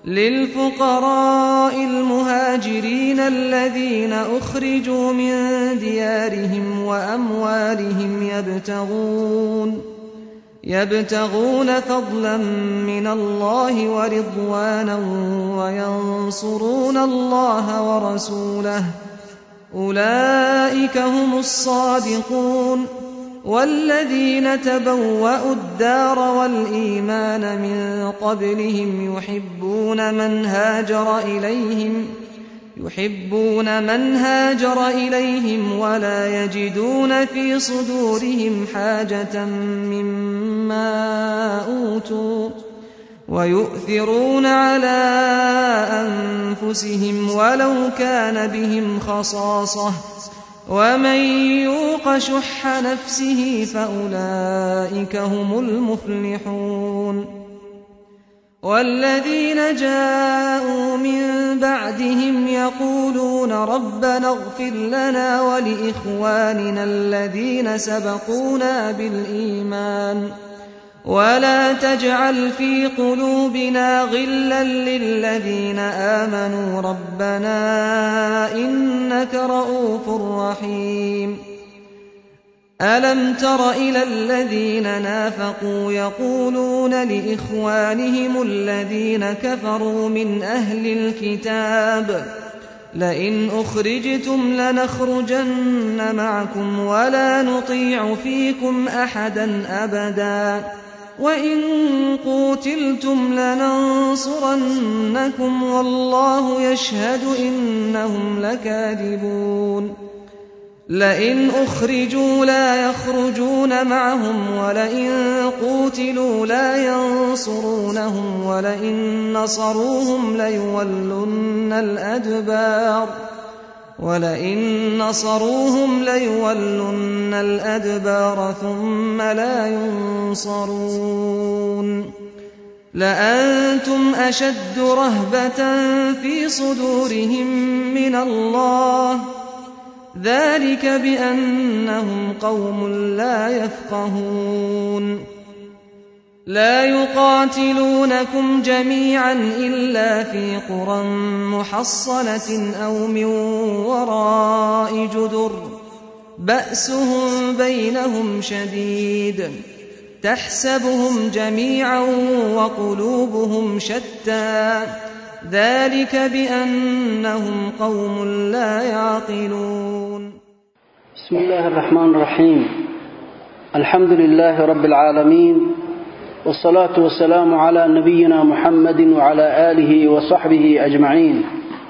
للفقراء المهاجرين الذين أخرجوا من ديارهم وأموالهم يبتغون يبتغون فضلا من الله ورضوانا وينصرون الله ورسوله أولئك هم الصادقون والذين تبوأوا الدار والإيمان من قبلهم يحبون من هاجر إليهم يحبون من هاجر إليهم ولا يجدون في صدورهم حاجة مما أوتوا ويؤثرون على أنفسهم ولو كان بهم خصاصة ومن يوق شح نفسه فأولئك هم المفلحون والذين جاءوا من بعدهم يقولون ربنا اغفر لنا ولإخواننا الذين سبقونا بالإيمان ولا تجعل في قلوبنا غلا للذين آمنوا ربنا إنك رؤوف رحيم ألم تر إلى الذين نافقوا يقولون لإخوانهم الذين كفروا من أهل الكتاب لئن أخرجتم لنخرجن معكم ولا نطيع فيكم أحدا أبدا وإن قوتلتم لننصرنكم والله يشهد إنهم لكاذبون لئن أخرجوا لا يخرجون معهم ولئن قوتلوا لا ينصرونهم ولئن نصروهم ليولن الأدبار ولئن نصروهم ليولن الأدبار ثم لا ينصرون لأنتم أشد رهبة في صدورهم من الله ذلك بأنهم قوم لا يفقهون لا يقاتلونكم جميعا إلا في قرى محصنة أو من وراء جدر بأسهم بينهم شديد تحسبهم جميعا وقلوبهم شتى ذلك بأنهم قوم لا يعقلون بسم الله الرحمن الرحيم الحمد لله رب العالمين والصلاة والسلام على نبينا محمد وعلى آله وصحبه أجمعين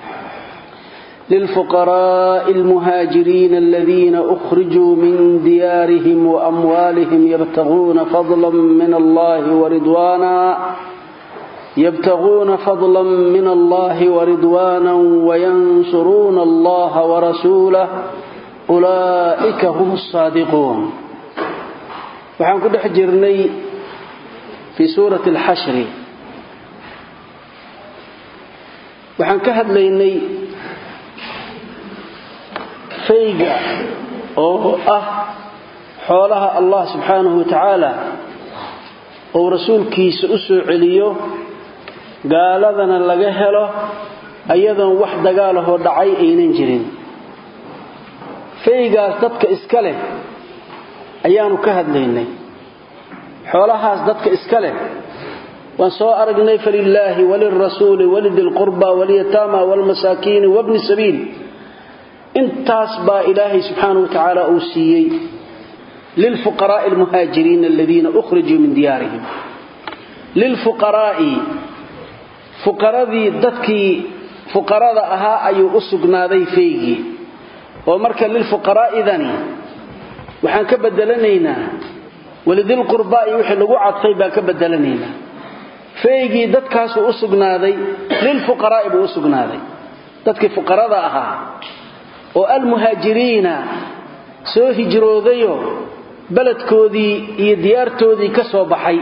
للفقراء المهاجرين الذين أخرجوا من ديارهم وأموالهم يبتغون فضلا من الله ورضوانا يبتغون فضلا من الله ورضوانا وينصرون الله ورسوله أولئك هم الصادقون وحن كده حجرني في سورة الحشر وحن كهد ليني فيقع أو أه حولها الله سبحانه وتعالى oo rasuulkiisa u soo celiyo gaaladana laga helo ayadoon wax dagaalahoo dhacay aynan jirin faygaas dadka iska leh ayaanu ka hadlaynay xoolahaas dadka iska leh waan soo aragnay falilaahi walilrasuuli walidilqurba walyataama walmasaakiini wabni sabiil intaas baa ilaahay subxaanahu wa tacaala uu siiyey للفقراء المهاجرين الذين أخرجوا من ديارهم للفقراء فقراء ددكي فقراء أها أي أسقنادي فيغي ومركا للفقراء ذني وحان كبدلنينا ولذي القرباء وحي لغو عطفي با كبدلنينا فيغي ددكاس أسقنادي للفقراء بو أسقنادي ددكي فقراء أها والمهاجرين soo hijroodayo beledkoodii iyo diyaartoodii ka soo baxay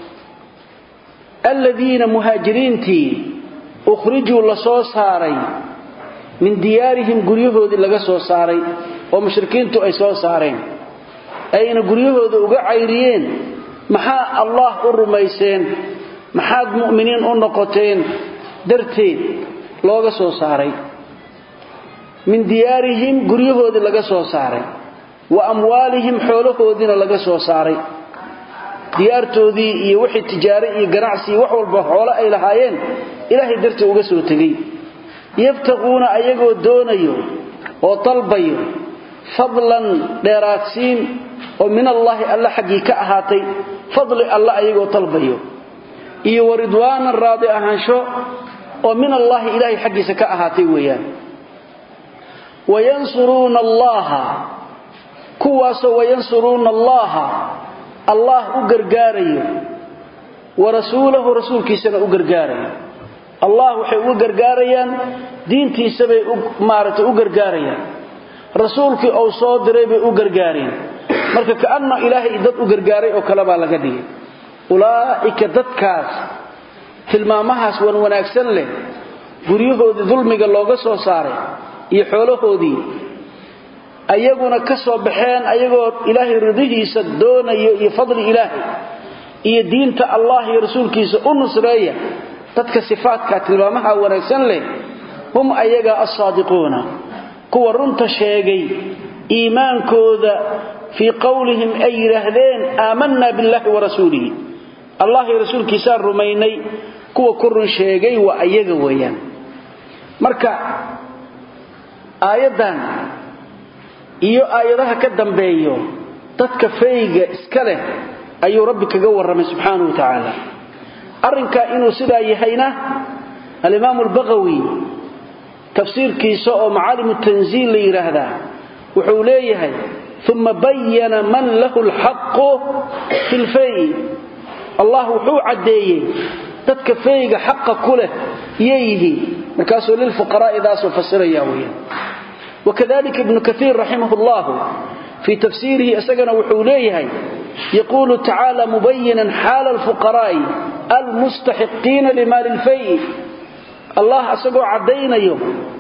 aladiina muhaajiriintii ukhrijuu la soo saaray min diyaarihim guryahoodii laga soo saaray oo mushrikiintu ay soo saareen ayna guryahooda uga cayriyeen maxaa allah u rumayseen maxaad mu'miniin u noqoteen darteed looga soo saaray min diyaarihim guryahoodii laga soo saaray wa amwaalihim xoolahoodiina laga soo saaray diyaartoodii iyo wixii tijaare iyo ganacsi wax walba xoolo ay lahaayeen ilaahay dartii uga soo tegey yabtaquuna ayagoo doonayo oo dalbayo fadlan dheeraadsiin oo min allaahi alla xaggii ka ahaatay fadli alla ayagoo dalbayo iyo wa ridwaanan raadi ahaansho oo min allaahi ilaahay xaggiisa ka ahaatay weeyaan wayansuruuna allaha kuwaasoo wayansuruuna allaha allah u gargaarayo wa rasuulahu rasuulkiisana u gargaarayo allah waxay uga gargaarayaan diintiisabay maaragtay u gargaarayaan rasuulkii ou soo diray bay u gargaareen marka kaanna ilaahay dad u gargaaray oo kale baa laga dhigay ulaa'ika dadkaas tilmaamahaas wan wanaagsan leh guryahoodii dulmiga looga soo saaray iyo xoolahoodii ayaguna ka soo baxeen ayagoo ilaahay ridihiisa doonayo iyo fadli ilaahay iyo diinta allah iyo rasuulkiisa u nusreeya dadka sifaadka tilmaamaha wanaagsan leh hum ayaga assaadiquuna kuwa runta sheegay iimaankooda fii qowlihim ay yidhaahdeen aamanna billahi wa rasuulihi allah iyo rasuulkiisaan rumaynay kuwa ku run sheegay waa ayaga weeyaan marka aayaddan iyo aayadaha ka dambeeyo dadka fayga iska leh ayuu rabbi kaga warramay subxaanahu wa tacaala arrinkaa inuu sidaa yahayna alimaamu albaqawi tafsiirkiisa oo macaalimu tanziil la yidhaahdaa wuxuu leeyahay uma bayana man lahu lxaqu fi lfay allah wuxuu caddeeyey dadka fayga xaqa ku leh yayyihiin markaasuu lilfuqaraa'idaasoo fasiraya weyaan wakadalika ibnu kaiir raximah llahu fii tafsiirihi isagana wuxuu leeyahay yaquulu tacaala mubayinan xaala alfuqaraa'i almustaxiqiina limaali lfay allah isagoo caddaynayo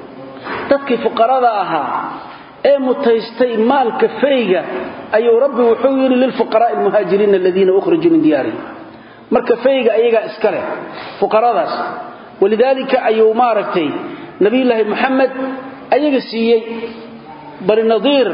dadkii fuqarada ahaa ee mutaystay maalka fayga ayuu rabbi wuxuu yidhi lilfuqaraa'i almuhaajiriina aladiina ukhrijuu min diyaarihim marka fayga ayagaa iska leh fuqaradaas walidaalika ayuu maaragtay nabiyulaahi moxamed ayaga siiyey bani nadiir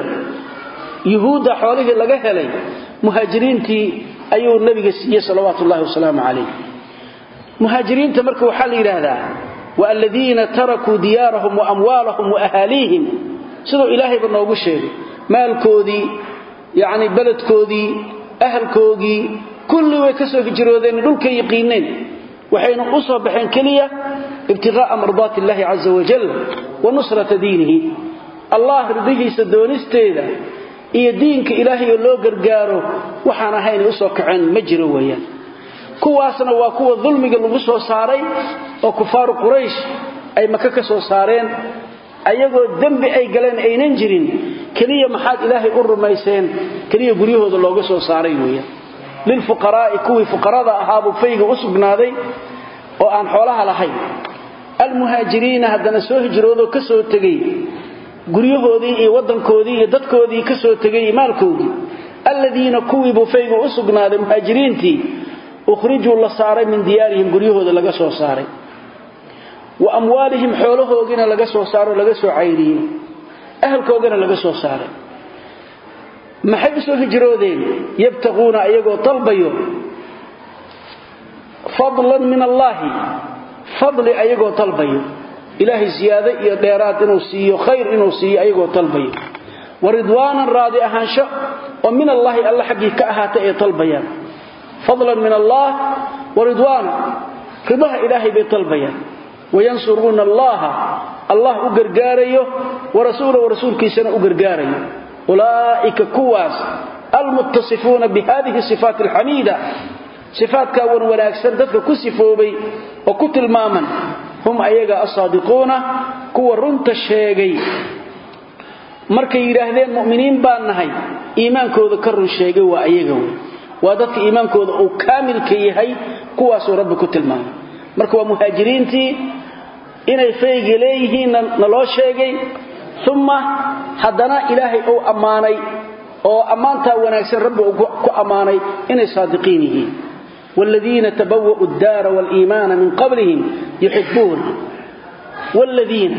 yuhuudda xoolihii laga helay muhaajiriintii ayuu nabiga siiyey salawaatu ullahi wasalaamu calayh muhaajiriinta marka waxaa la yidhaahdaa wa aladiina tarakuu diyaarahum wa amwaalahum wa ahaaliihim siduu ilaahayba noogu sheegay maalkoodii yacni beledkoodii ahalkoogii kulli way ka soo hijroodeen dhulkay yaqiineen waxayna u soo baxeen keliya ibtiqaa'a mardaati illaahi caza wajal wa nusrata diinihi allah ridihiisa doonisteeda iyo diinka ilaahay oo loo gargaaro waxaan ahaynay u soo kaceen ma jiro weeyaan kuwaasna waa kuwa dulmiga lagu soo saaray oo kufaaru quraysh ay maka ka soo saareen ayagoo dembi ay galeen aynan jirin keliya maxaad ilaahay u rumayseen keliya guryahooda looga soo saaray weeyaan lilfuqaraa'i kuwii fuqarada ahaabuu fayga u sugnaaday oo aan xoolaha lahayn almuhaajiriina haddana soo hijroodoo ka soo tegey guryahoodii iyo waddankoodii iyo dadkoodii ka soo tegay iyo maalkoodii alladiina kuwiibuu faygu u sugnaaday muhaajiriintii ukhrijuu la saaray min diyaarihim guryahooda laga soo saaray wa amwaalihim xoolahoodiina laga soo saaro laga soo cayriyey ahalkoogana laga soo saaray maxay u soo hijroodeen yabtaquuna ayagoo dalbayo fadlan min allaahi fadli ayagoo dalbayo ilaahay siyaado iyo dheeraad inuu siiyo khayr inuu siiyo ayagoo dalbayo wa ridwaanan raadi ahaansho oo min allaahi alla xaggii ka ahaatay ay dalbayaan fadlan min allaah wa ridwaana ridaha ilaahay bay dalbayaan wayansuruuna allaha allah u gargaarayo wa rasuulahu rasuulkiisana u gargaarayo ulaa'ika kuwaas almuttasifuuna bihadihi sifaat alxamiida sifaatkaa wan wanaagsan dadka ku sifoobay oo ku tilmaaman hum ayaga asaadiquuna kuwa runta sheegay markay yidhaahdeen mu'miniin baan nahay iimaankooda ka run sheegay waa ayaga wey waa dadka iimaankooda uu kaamilka yahay kuwaasuu rabbi ku tilmaamay marka waa muhaajiriintii inay fayga leeyihiin naloo sheegay uma haddana ilaahay uu ammaanay oo ammaantaa wanaagsan rabbi uu ku ammaanay inay saadiqiin yihiin والذين تبوأوا الدار والإيمان من قبلهم yuxibbuuna waaladiina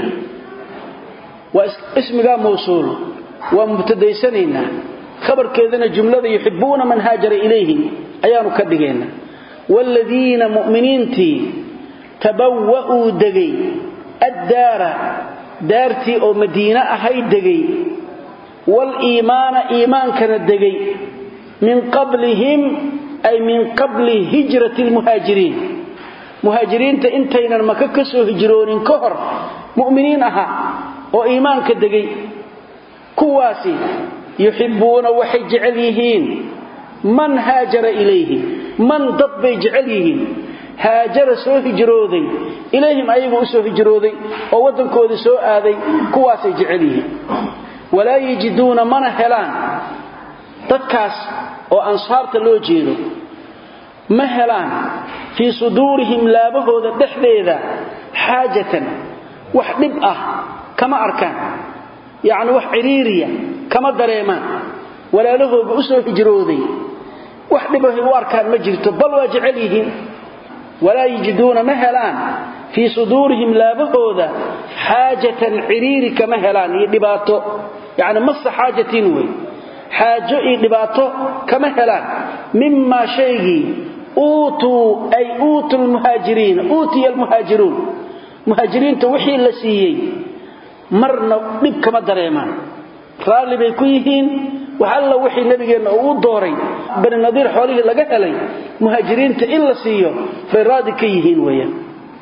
waa ismigaa mawsuul waa mubtadaysanaynaa khabarkeedana jumlada yuxibbuuna man haajara ilayhim ayaanu ka dhigaynaa waaladiina mu'miniintii tabawa'uu degay addaara daartii oo madiine ahay degay waaliimaana iimaankana degay min qablihim ay min qabli hijrati lmuhaajiriin muhaajiriinta intaynan maka ka soo hijroonin ka hor mu'miniin ahaa oo iimaanka degay kuwaasi yuxibbuuna waxay jecel yihiin man haajara ilayhim man dad bay jecel yihiin haajara soo hijrooday ilayhim ayagu u soo hijrooday oo waddankoodii soo aaday kuwaasay jecel yihiin walaa yajiduuna mana helaan dadkaas oo ansaarta loo jeedo ma helaan fii suduurihim laabahooda dhexdeeda xaajatan wax dhib ah kama arkaan yacni wax ciriiriya kama dareemaan walaalahooga u soo hijrooday wax dhibahay u arkaan ma jirto bal waa jecel yihiin walaa yajiduuna ma helaan fii suduurihim laabahooda xaajatan ciriiri kama helaan iyo dhibaato yacni masa xaajatin wey xaajo iyo dhibaato kama helaan mimaa shaygii uutuu ay uutu lmuhaajiriina uutiya almuhaajiruun muhaajiriinta wixii la siiyey marna dhib kama dareemaan raalli bay ku yihiin wax alla wixii nabigeenna uu u dooray bani nadiir xoolihii laga helay muhaajiriinta in la siiyo bay raadi ka yihiin weeyaan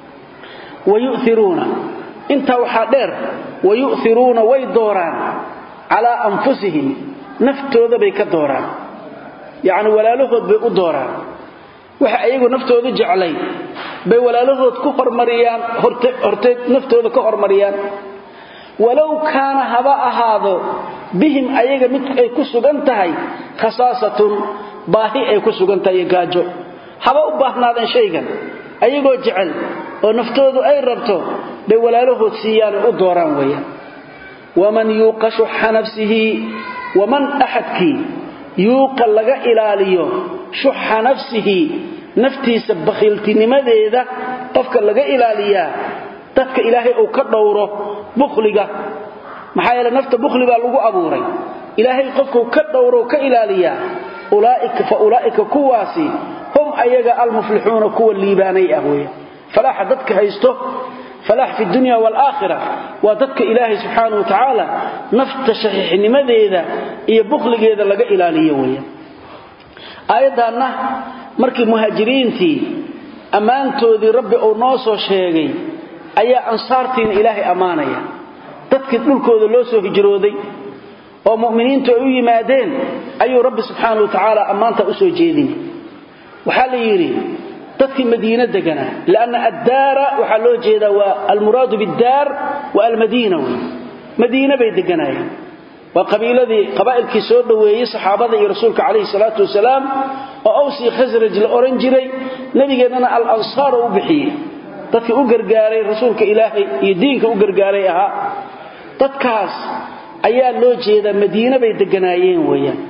wayu'iruuna intaa waxaa dheer wayu'iruuna way dooraan calaa anfusihim naftooda bay ka dooraan yacni walaalahood bay u dooraan waxa ayagu naftoodu jeclay bay walaalahood ku hormariyaan horteed naftooda ka hormariyaan walow kaana haba ahaado bihim ayaga mid ay ku sugan tahay khasaasatun baahi ay ku sugan tahay iyo gaajo haba u baahnaadeen shaygan ayagoo jecel oo naftoodu ay rabto bay walaalahood siiyaanay u dooraan weeyaan waman yuuqa shuxa nafsihi waman axadkii yuuqa laga ilaaliyo shuxa nafsihi naftiisa bakhiiltinimadeeda qofka laga ilaaliyaa dadka ilaahay uu ka dhowro bukhliga maxaa yeele nafta bukhli baa lagu abuuray ilaahay qofkuu ka dhowro ka ilaaliyaa ulaaika fa ulaa'ika kuwaasi hum ayaga almuflixuuna kuwa liibaanay ah weya falaaxa dadka haysto falaax fi dunya waalaakhira waa dadka ilaahay subxaana wa tacaala nafta shaxiixnimadeeda iyo bukhligeeda laga ilaaliyo weya aayaddaanna markii muhaajiriintii ammaantoodii rabbi uu noo soo sheegay ayaa ansaartiina ilaahay ammaanaya dadkii dhulkooda loo soo hijrooday oo mu'miniintu ay u yimaadeen ayuu rabbi subxaana wa tacaala ammaanta u soo jeedinay waxaa la yidhi dadkii madiine deganaa lianna addaara waxaa loo jeedaa waa almuraadu biddaar wa almadiina wey madiine bay deganaayeen waa qabiiladii qabaa'ilkii soo dhoweeyey saxaabada iyo rasuulka calayhi salaatu wasalaam oo awsii khasraj la odhan jiray nebigeennana al ansaar oo u bixiyey dadkii u gargaaray rasuulka ilaahay iyo diinka u gargaaray ahaa dadkaas ayaa loo jeedaa madiine bay deganaayeen weeyaan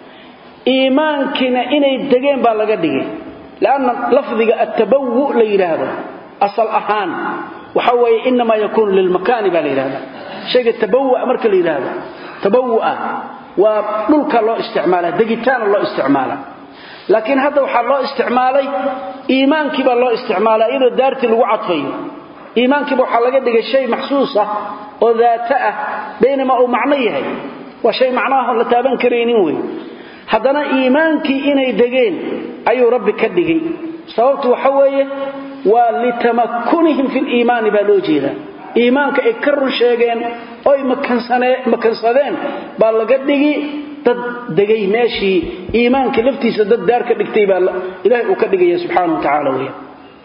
iimaankiina inay degeen baa laga dhigay lanna lafdiga attabawu la yidhaahdo asal ahaan waxa weeye inamaa yakuunu lilmakaani baa la yidhahda shayga tabawua marka la yidhaahdo tabawua waa dhulka loo isticmaala degitaana loo isticmaala laakiin hadda waxaa loo isticmaalay iimaankii baa loo isticmaala iyadoo daartii lagu cadfayo iimaankiiba waxaa laga dhigay shay maxsuus ah oo daata ah baynamaa uu macno yahay waa shay macnaah la taaban karaynin wey haddana iimaankii inay degeen ayuu rabbi ka dhigay sababtu waxa weeye waa litamakunihim fi liimaani baa loo jeedaa iimaanka ay ka run sheegeen oy makansadeen baa laga dhigi dad degay meeshii iimaankii laftiisa dad daar ka dhigtay baa ilaahay uu ka dhigaya subxaana wa tacaala weeyaan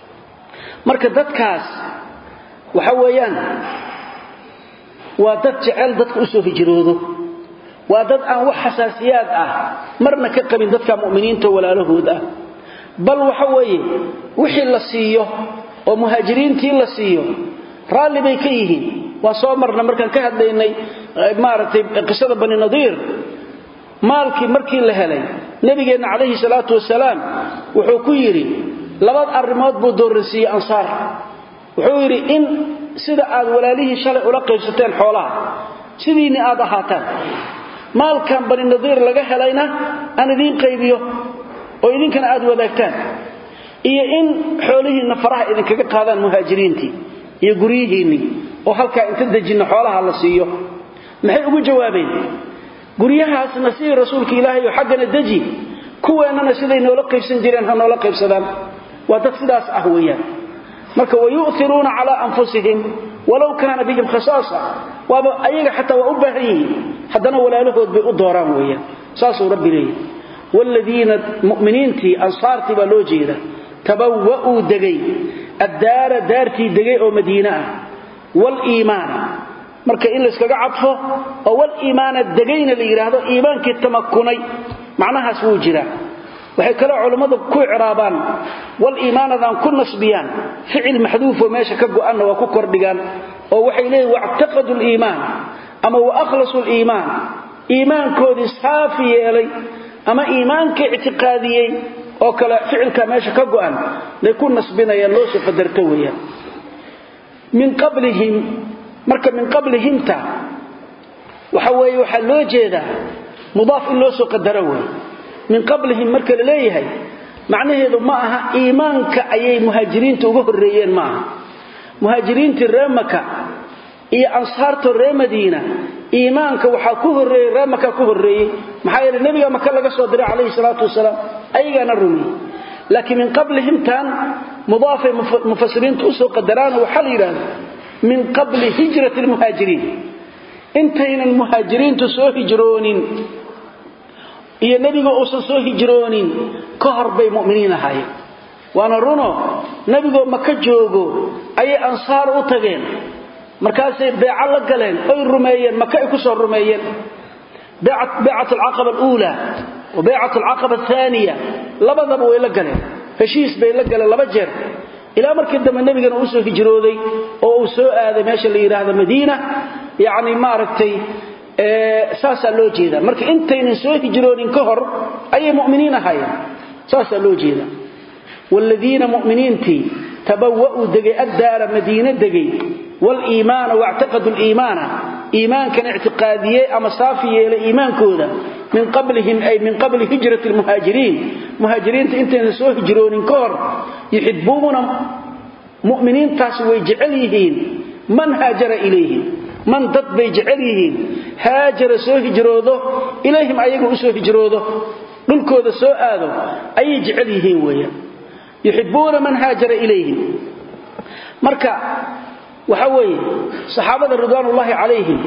marka dadkaas waxa weeyaan waa dad jecel dadka u soo hijroodo waa dad aan wax xasaasiyaad ah marna ka qabin dadka mu'miniinta walaalahood ah bal waxa weeye wixii la siiyo oo muhaajiriintii la siiyo raalli bay ka yihiin waa soo marna markaan ka hadlaynay maaragtay qisada bani nadiir maalkii markii la helay nabigeenna calayhi salaatu wasalaam wuxuu ku yidhi labad arrimood buu dooransiiyey ansaar wuxuu yidhi in sida aad walaalihii shalay ula qaybsateen xoolaha sidiinni aad ahaataan maalkan bani nadiir laga helayna aan idiin qaybiyo oo idinkana aad wadaagtaan iyo in xoolihiinna faraha idinkaga qaadaan muhaajiriintii iyo guryihiinnii oo halkaa inta dejinna xoolaha la siiyo maxay ugu jawaabeen guryahaasna sidii rasuulka ilaahay oo xaggana deji kuweennana siday noola qaybsan jireen ha noola qaybsadaan waa dad sidaas ah weeyaan marka wayu'iruuna calaa anfusihim walow kaana bihim khasaasa waaba ayaga xataa waa u baahan yihiin haddana walaalahood bay u dooraan weeyaan saasuu rabbi leeyahy waaladiina mu'miniintii ansaartii baa loo jeeda tabawa'uu degay addaara daartii degay oo madiine ah waaliimaana marka in layskaga cadfo oo waliimaana degayna la yidhaahdo iimaankii tamakunay macnahaas wuu jiraa waxay kaloo culammadu ku icraabaan waliimaanadan ku nasbiyaan ficil maxduufoo meesha ka go'anna waa ku kordhigaan oo waxay leeyihin wactaqadu liimaan ama wa akhlasu liimaan iimaankoodii saafi yeelay ama iimaanka ictiqaadiyey oo kale ficilka meesha ka go'an bay ku nasbinayaan loo soo qadarto weeyaan min qablihim marka min qablihimta waxa weeye waxaa loo jeedaa mudaaf in loo soo qadaro wey min qablihim marka la leeyahay macnaheedu ma aha iimaanka ayay muhaajiriinta uga horreeyeen ma aha muhaajiriintii ree maka iyo ansaarta ree madiina iimaanka waxaa ku horreeyey ree maka ku horreeyey maxaa yeele nebiga maka laga soo diray calayhi salaatu wasalaam ayagaana rumiyey laakiin min qablihimtan mudaafay mufasiriinta usoo qadaraano waxaa la yidhaahda min qabli hijrati lmuhaajiriin intaynan muhaajiriintu soo hijroonin iyo nebiga uusan soo hijroonin ka hor bay mu'miniin ahaayeen waana runo nebigoo maka joogo ayay ansaar u tageen markaasay beeco la galeen oy rumeeyeen maka ay ku soo rumeeyeen beecat alcaqaba aluula wa beecat alcaqaba athaniya labadaba way la galeen heshiis bay la galeen laba jeer ilaa markii dambe nebigana uu soo hijrooday oo uu soo aaday meesha la yidhaahdo madiina yacni maaragtay saasaa loo jeedaa marka intaynan soo hijroonin ka hor ayay mu'miniin ahaayeen saasaa loo jeedaa waaladiina mu'miniintii tabawa'uu degay addaara madiine degay waliimaana wactaqadu liimaana iimaankana ictiqaadiyey ama saafi yeelay iimaankooda min qablihim ay min qabli hijrati lmuhaajiriin muhaajiriinta intaynan soo hijroonin ka hor yuxibuuna mu'miniintaasi way jecel yihiin man haajara ilayhim man dad bay jecel yihiin haajara soo hijroodo ilayhim ayaga u soo hijroodo dhulkooda soo aado ayay jecel yihiin weeyaan yuxibuuna man haajara ilayhim marka waxa weeye saxaabada ridwaanullaahi calayhim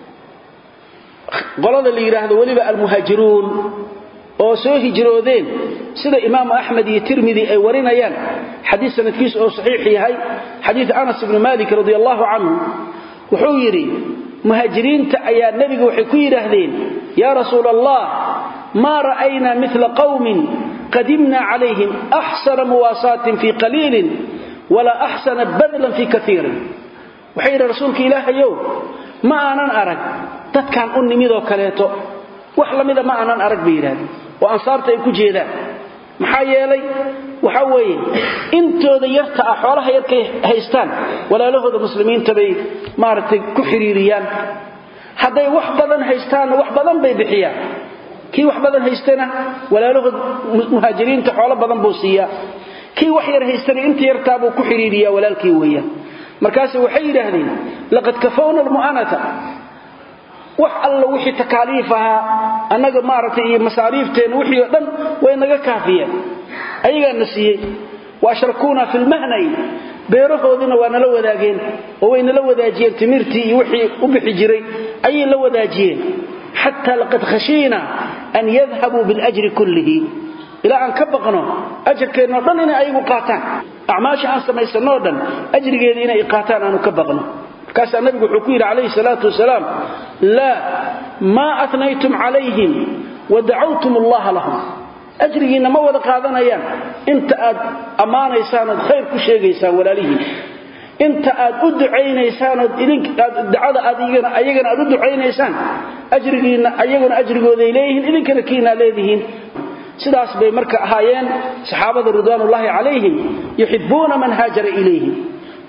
qolada la yidhaahdo weliba almuhaajiruun oo soo hijroodeen sida imaamu axmed iyo tirmidi ay warinayaan xadiis sanadkiisu oo saxiix yahay xadiid anas ibni malik radi allahu canhu wuxuu yidhi muhaajiriinta ayaa nebiga waxay ku yidhaahdeen yaa rasuul allah maa ra'aynaa mila qawmin qadimna calayhim axsana muwaasaatin fii qaliilin walaa axsana badlan fii kaiirin waxay yidhi rasuulka ilaahayow ma aanan arag dadkan u nimidoo kaleeto wax lamida ma aanan arag bay yidhahdeen oo ansaarta ay ku jeedaan maxaa yeelay waxa weeye intooda yarta ah xoolaha yarkay haystaan walaalahooda muslimiinta bay maaragtay ku xiriiriyaan hadday wax badan haystaanna wax badan bay bixiyaan kii wax badan haystana walaalahood muhaajiriinta xoolo badan buu siiyaa kii wax yar haystana inta yartaabuu ku xiriiriyaa walaalkii weeyaan markaase waxay yidhaahdeen laqad kafawna almu'anata wax alla wixii takaaliif ahaa annaga maaragtay iyo masaariifteenna wixii oo dhan way naga kaafiyeen ayagaana siiyey wa ashrakuuna fi lmahnay beerahoodiina waa nala wadaageen oo way nala wadaajiyeen timirtii iyo wixii u bixi jiray ayay la wadaajiyeen xataa laqad khashiina an yadhabuu biاljri kullihi ilaa aan ka baqno ajarkeennao dhan inay ayagu qaataan acmaasha aan samaysanoo dhan ajrigeeda inay qaataan aanu ka baqno markaasaa nabigu wuxuu ku yidhi calayhi salaatu wasalaam laa maa atnaytum calayhim wa dacawtum allaha lahum ajrigiinna ma wada qaadanayaan inta aad ammaanaysaan ood khayr ku sheegaysaan walaalihiin inta aad u ducaynaysaan ood dacada ayagana aad u ducaynaysaan ajrigiinna ayaguna ajrigooday leeyihiin idinkana kiinaa leedihiin sidaas bay marka ahaayeen saxaabada ridwaanullaahi calayhim yuxibuuna man haajara ilayhim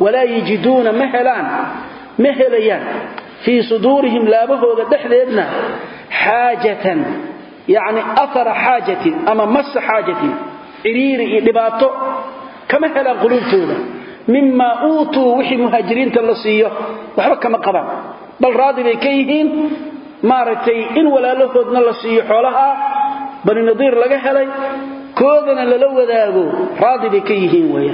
walaa yajiduuna ma helaan ma helayaan fii suduurihim laabahooda dhexdeedna xaajatan yacni ahara xaajatin ama masa xaajatin ciriiri iyo dhibaato kama helaan quluubtooda mimaa uutuu wixii muhaajiriinta la siiyo waxba kama qabaan bal raadi bay ka yihiin maaragtay in walaalahoodna la siiyo xoolaha bani nadiir laga helay koodana lala wadaago raadi bay ka yihiin weeyaan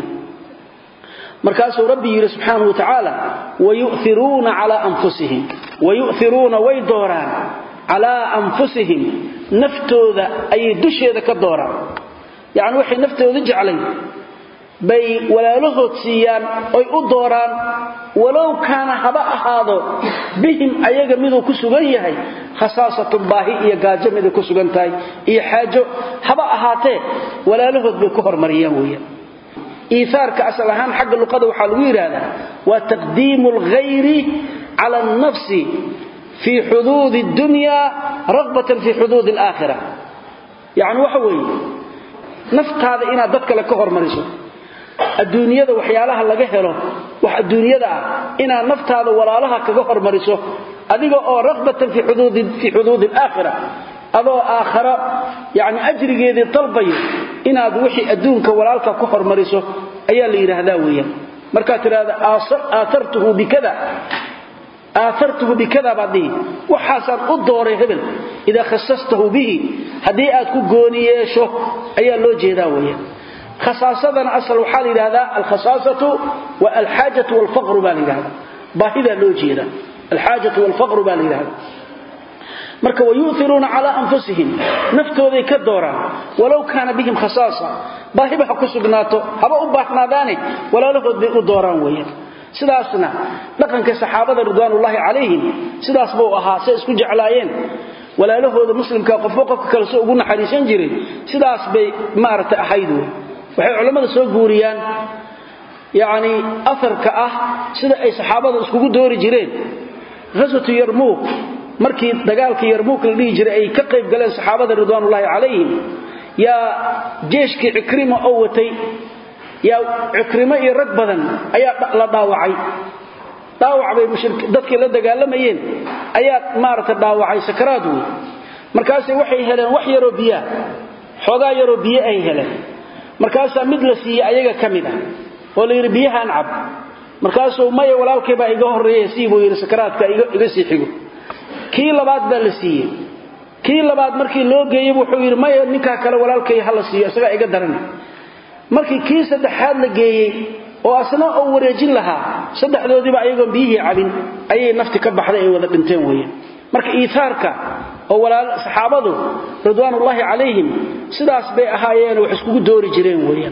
markaasuu rabbi yidhi subxaanahu watacaala wayu'iruuna calaa anfusihim wayu'iruuna way dooraan calaa anfusihim naftooda ayay dusheeda ka dooraan yacni waxay naftooda jeclay bay walaalahood siiyaan oy u dooraan walow kaana haba ahaado bihim ayaga miduu ku sugan yahay khasaasatun baahi iyo gaajo miday ku sugan tahay iyo xaajo haba ahaatee walaalahood bay ku hormariyaan weeyaan iiaarka asal ahaan xagga luqada waxaa lagu yidhaahdaa waa taqdiimu alghayri cala alnafsi fii xuduudi dunya ragbatan fii xuduudi alaakhira yacni waxa weeye naftaada inaad dad kale ka hormariso adduunyada waxyaalaha laga helo wax adduunyada ah inaad naftaada walaalaha kaga hormariso adiga oo ragbatan fii xuduudi alaakhira adoo aakhara yani ajrigeedii dalbayo inaad wixii adduunka walaalka ku hormariso ayaa la yidhaahdaa weeyaan markaad tidhahda aaartuhu bikada aaartuhu bikada baad dhihi waxaasaan u dooray hebel idaa khasastahu bihi haddii aad ku gooni yeesho ayaa loo jeedaa weeyaan khasaasadana asal waxaa la yidhahdaa alkhasaasatu wa alxaajatu walfaqru baa la yidhahdaa baahidaa loo jeedaa alxaajatu walfaqru baa la yidhahdaa marka wayuiruuna calaa anfusihim naftooday ka dooraan walow kaana bihim khasaasa baahiba ha ku sugnaato haba u baahnaadaane walaalahood bay u dooraan weeyaan sidaasna dhaqanka saxaabada ridwaanullaahi calayhim sidaas buu ahaa say isku jeclaayeen walaalahooda muslimka qofba qofka kale soo ugu naxariisan jiray sidaas bay maaragtay ahayd wey waxay culammada soo guuriyaan yacni aharka ah sida ay saxaabada iskugu doori jireen ghaswatu yarmuuk markii dagaalkii yarmuuk la dhihi jiray ay ka qayb galeen saxaabada ridwaanullaahi calayhim yaa jeeshkii cikrima oo watay yaa cikrimo iyo rag badan ayaa la dhaawacay dhaawac bay dadkii la dagaalamayeen ayaa maaragta dhaawacay sakaraad wey markaase waxay heleen wax yaroo biyaa xoogaa yaroo biyo ay heleen markaasaa mid la siiyey ayaga ka mid ah oo la yidhi biyahaan cab markaasuu maya walaalkay baa iga horreeya sii buu yidhi sakaraadka iga sii xigo kii labaad baa la siiyey kii labaad markii loo geeyey wuxuu yidhi maya ninkaa kale walaalkay ha la siiyo isagaa iga daran markii kii saddexaad la geeyey oo asna oo wareejin lahaa saddexdoodiiba ayagoon biyihii cabin ayay nafti ka baxday ay wada dhinteen weeyaan marka iiaarka oo saxaabadu ridwaanullaahi calayhim sidaas bay ahaayeen wax iskugu doori jireen weeyaan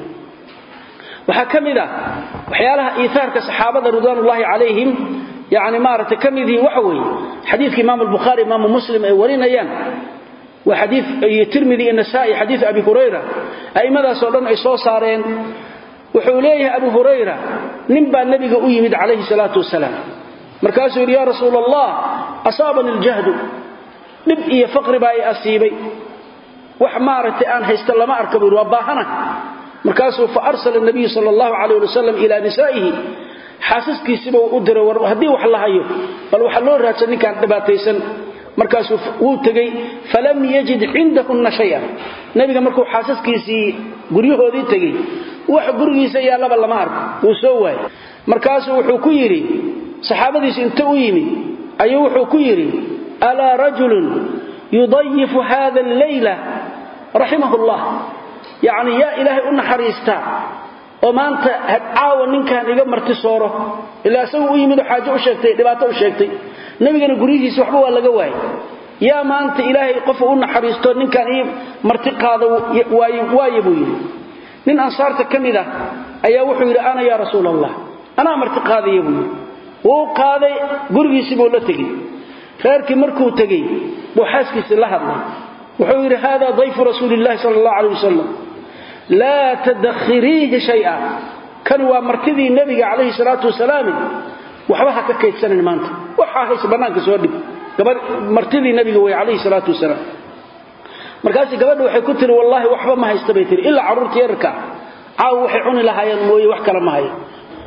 waxaa ka mid ah waxyaalaha iiaarka saxaabada ridwaanullaahi calayhim yani maaragtay ka midii waxa weeye xadiidka imaam albukhaari imaamu muslim ay warinayaan waa xadii iyo tirmidi iyo nasaa'i xadiid abi hurayra a'immadaasoo dhan ay soo saareen wuxuu leeyahay abu hurayra nin baa nebiga u yimid calayhi salaatu wasalaam markaasuu yidhi yaa rasuula allah asaabani aljahdu dhib iyo faqri baa i asiibay wax maaragtay aan haysta lama arka buu yidhi waa baahana markaasuu fa arsala nabiyu sala allahu calayh wasalam ilaa nisaa'ihi xaasaskiisiba u diray war haddii wax la hayo bal waxa loo raadsan ninkaan dhibaataysan markaasuu wuu tegey falam yajid cindahunna shaya nebiga markuu xaasaskiisii guryahoodii tegey wax gurigiisa yaallaba lama arko wuu soo waayey markaasuu wuxuu ku yidhi saxaabadiisu inta u yimid ayuu wuxuu ku yidhi alaa rajulun yudayifu hada alleyla raximahu llah yacni yaa ilaahay u naxariistaa oo maanta caawa ninkan iga marti sooro ilaa isagu u yimid oo xaajo u sheegtay dhibaato u sheegtay nebigana guryihiisa waxba waa laga waayay yaa maanta ilaahay qofa u naxariisto ninkan ii marti qaado waaye buu yidhi nin ansaarta ka mid ah ayaa wuxuu yidhi ana yaa rasuul allah anaa marti qaadaya buu yidhi wuu qaaday gurigiisii buu la tegey reerkii markuu tegey buu xaaskiisii la hadlay wuxuu yidhi hada dayfu rasuuli llahi sala allah calay wasalam laa tadakhiriihi shaya kan waa martidii nebiga calayhi salaatu wasalaam waxba ha ka kaydsanin maanta waxaa hayse bannaanka soo dhig martidii nebiga wey calayhi salaatu wasalaam markaasi gabadha waxay ku tiri wallaahi waxba ma haysta bay tiri ilaa carruurta yararka caawa waxay cuni lahaayeen mooye wax kale ma hayo